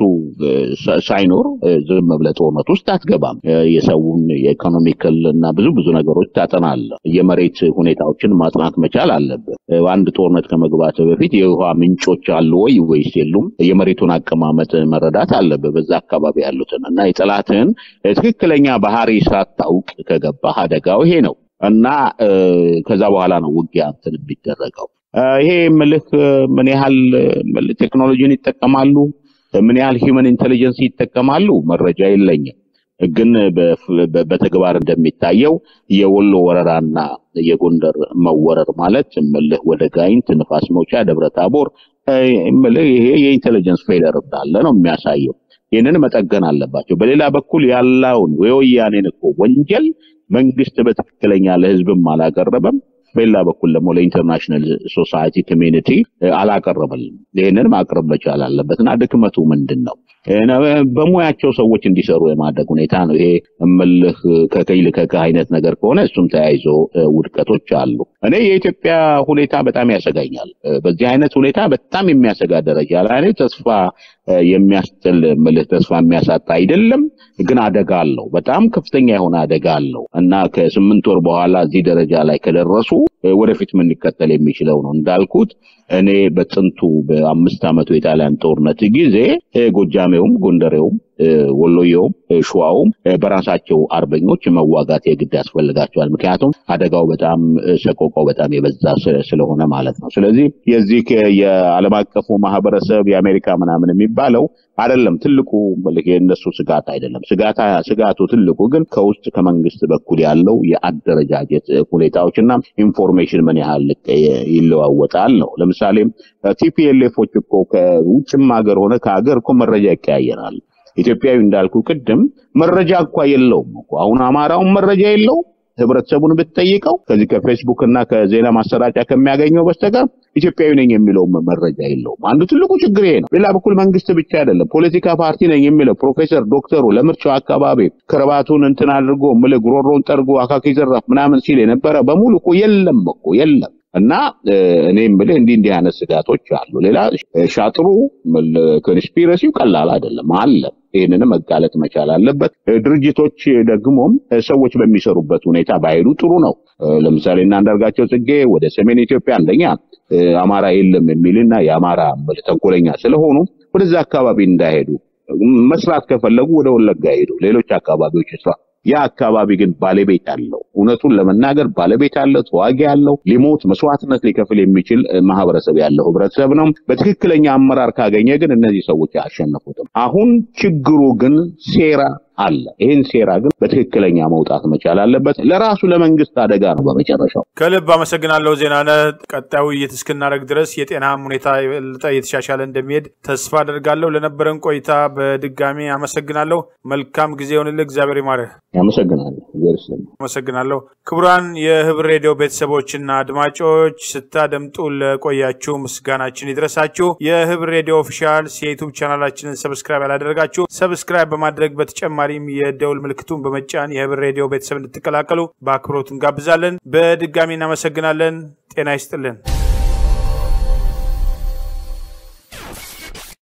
ሳይኖር ዝም ብለህ ጦርነት ውስጥ አትገባም። የሰውን የኢኮኖሚክል እና ብዙ ብዙ ነገሮች ታጠናለህ። የመሬት ሁኔታዎችን ማጥናት መቻል አለብህ። አንድ ጦርነት ከመግባት በፊት የውሃ ምንጮች አሉ ወይ ወይስ የሉም? የመሬቱን አቀማመጥ መረዳት አለብህ። በዛ አካባቢ ያሉትን እና የጠላትህን ትክክለኛ ባህሪ ሳታውቅ ከገባህ አደጋው ይሄ ነው እና ከዛ በኋላ ነው ውጊያ እንትን የሚደረገው። ይሄ ምልህ ምን ያህል ቴክኖሎጂን ይጠቀማሉ፣ ምን ያህል ሂውመን ኢንቴሊጀንስ ይጠቀማሉ መረጃ የለኝም። ግን በተግባር እንደሚታየው የወሎ ወረራና የጎንደር መወረር ማለት ምልህ ወደ ጋይንት፣ ንፋስ መውጫ፣ ደብረ ታቦር ምልህ ይሄ የኢንቴሊጀንስ ፌለር እንዳለ ነው የሚያሳየው። ይህንን መጠገን አለባቸው። በሌላ በኩል ያለውን የወያኔን እኮ ወንጀል መንግስት በትክክለኛ ለህዝብም አላቀረበም። በሌላ በኩል ደግሞ ለኢንተርናሽናል ሶሳይቲ ኮሚኒቲ አላቀረበልም። ይህንን ማቅረብ መቻል አለበት እና ድክመቱ ምንድን ነው? በሙያቸው ሰዎች እንዲሰሩ የማድረግ ሁኔታ ነው። ይሄ እምልህ ከቀይ ልከከ አይነት ነገር ከሆነ እሱም ተያይዞ ውድቀቶች አሉ። እኔ የኢትዮጵያ ሁኔታ በጣም ያሰጋኛል። በዚህ አይነት ሁኔታ በጣም የሚያሰጋ ደረጃ ላይ ተስፋ የሚያስጥል ምልህ ተስፋ የሚያሳጣ አይደለም፣ ግን አደጋ አለው። በጣም ከፍተኛ የሆነ አደጋ አለው እና ከስምንት ወር በኋላ እዚህ ደረጃ ላይ ከደረሱ ወደፊት ምን ሊከተል የሚችለው ነው እንዳልኩት እኔ በጥንቱ በአምስት ዓመቱ የጣሊያን ጦርነት ጊዜ ጎጃሜውም፣ ጎንደሬውም፣ ወሎየውም፣ ሸዋውም በራሳቸው አርበኞች መዋጋት የግድ ያስፈልጋቸዋል። ምክንያቱም አደጋው በጣም ሰቆቃው በጣም የበዛ ስለሆነ ማለት ነው። ስለዚህ የዚህ የዓለም አቀፉ ማህበረሰብ የአሜሪካ ምናምን የሚባለው አይደለም ትልቁ የእነሱ ስጋት አይደለም። ስጋታ ስጋቱ ትልቁ ግን ከውስጥ ከመንግስት በኩል ያለው የአደረጃጀት ሁኔታዎችና ኢንፎርሜሽን ምን ያህል ይለዋወጣል ነው። ለምሳሌ ቲፒኤልኤፎች እኮ ከውጭም ሀገር ሆነ ከሀገር እኮ መረጃ ይቀያየራል። ኢትዮጵያዊ እንዳልኩ ቅድም መረጃ እንኳ የለውም እኮ አሁን አማራውን መረጃ የለውም። ህብረተሰቡን ብትጠይቀው ከዚህ ከፌስቡክ እና ከዜና ማሰራጫ ከሚያገኘው በስተቀር ኢትዮጵያዊ ነኝ የሚለው መረጃ የለውም። አንዱ ትልቁ ችግር ይሄ ነው። ሌላ በኩል መንግስት ብቻ አይደለም፣ ፖለቲካ ፓርቲ ነኝ የሚለው ፕሮፌሰር ዶክተሩ ለምርጫው አካባቢ ክርባቱን እንትን አድርጎ ምልህ ጉሮሮውን ጠርጎ አካኪ ዘራፍ ምናምን ሲል የነበረ በሙሉ እኮ የለም እኮ የለም። እና እኔ የምልህ እንዲህ እንዲህ አይነት ስጋቶች አሉ። ሌላ ሻጥሩ ኮንስፒረሲው ቀላል አይደለም አለ። ይህንንም መጋለጥ መቻል አለበት። ድርጅቶች ደግሞም ሰዎች በሚሰሩበት ሁኔታ ባይሄዱ ጥሩ ነው። ለምሳሌ እና አንዳርጋቸው ጽጌ ወደ ሰሜን ኢትዮጵያ አንደኛ አማራ የለም የሚልና የአማራ ተንኮለኛ ስለሆኑ ወደዛ አካባቢ እንዳይሄዱ መስራት ከፈለጉ ወደ ወለጋ ሄዱ፣ ሌሎች አካባቢዎች ስራ ያ አካባቢ ግን ባለቤት አለው። እውነቱን ለመናገር ባለቤት አለው፣ ተዋጊ አለው። ሊሞት መስዋዕትነት ሊከፍል የሚችል ማህበረሰብ ያለው ህብረተሰብ ነው። በትክክለኛ አመራር ካገኘ ግን እነዚህ ሰዎች አያሸንፉትም። አሁን ችግሩ ግን ሴራ አለ። ይህን ሴራ ግን በትክክለኛ መውጣት መቻል አለበት። ለራሱ ለመንግስት አደጋ ነው። በመጨረሻው
ከልብ አመሰግናለሁ ዜናነህ። ቀጣዩ ውይይት እስክናደርግ ድረስ የጤናህም ሁኔታ የበለጠ እየተሻሻለ እንደሚሄድ ተስፋ አደርጋለሁ። ለነበረን ቆይታ በድጋሚ አመሰግናለሁ። መልካም ጊዜ ይሆንልህ። እግዚአብሔር ይማርህ።
አመሰግናለሁ።
አመሰግናለሁ። ክቡራን የህብር ሬዲዮ ቤተሰቦችና አድማጮች ስታደምጡ ለቆያችሁ ምስጋናችን ይድረሳችሁ። የህብር ሬዲዮ ኦፊሻል የዩቱብ ቻናላችንን ሰብስክራይብ ያላደረጋችሁ ሰብስክራይብ በማድረግ በተጨማሪም የደውል ምልክቱን በመጫን የህብር ሬዲዮ ቤተሰብ እንድትቀላቀሉ በአክብሮት እንጋብዛለን። በድጋሚ እናመሰግናለን። ጤና ይስጥልን።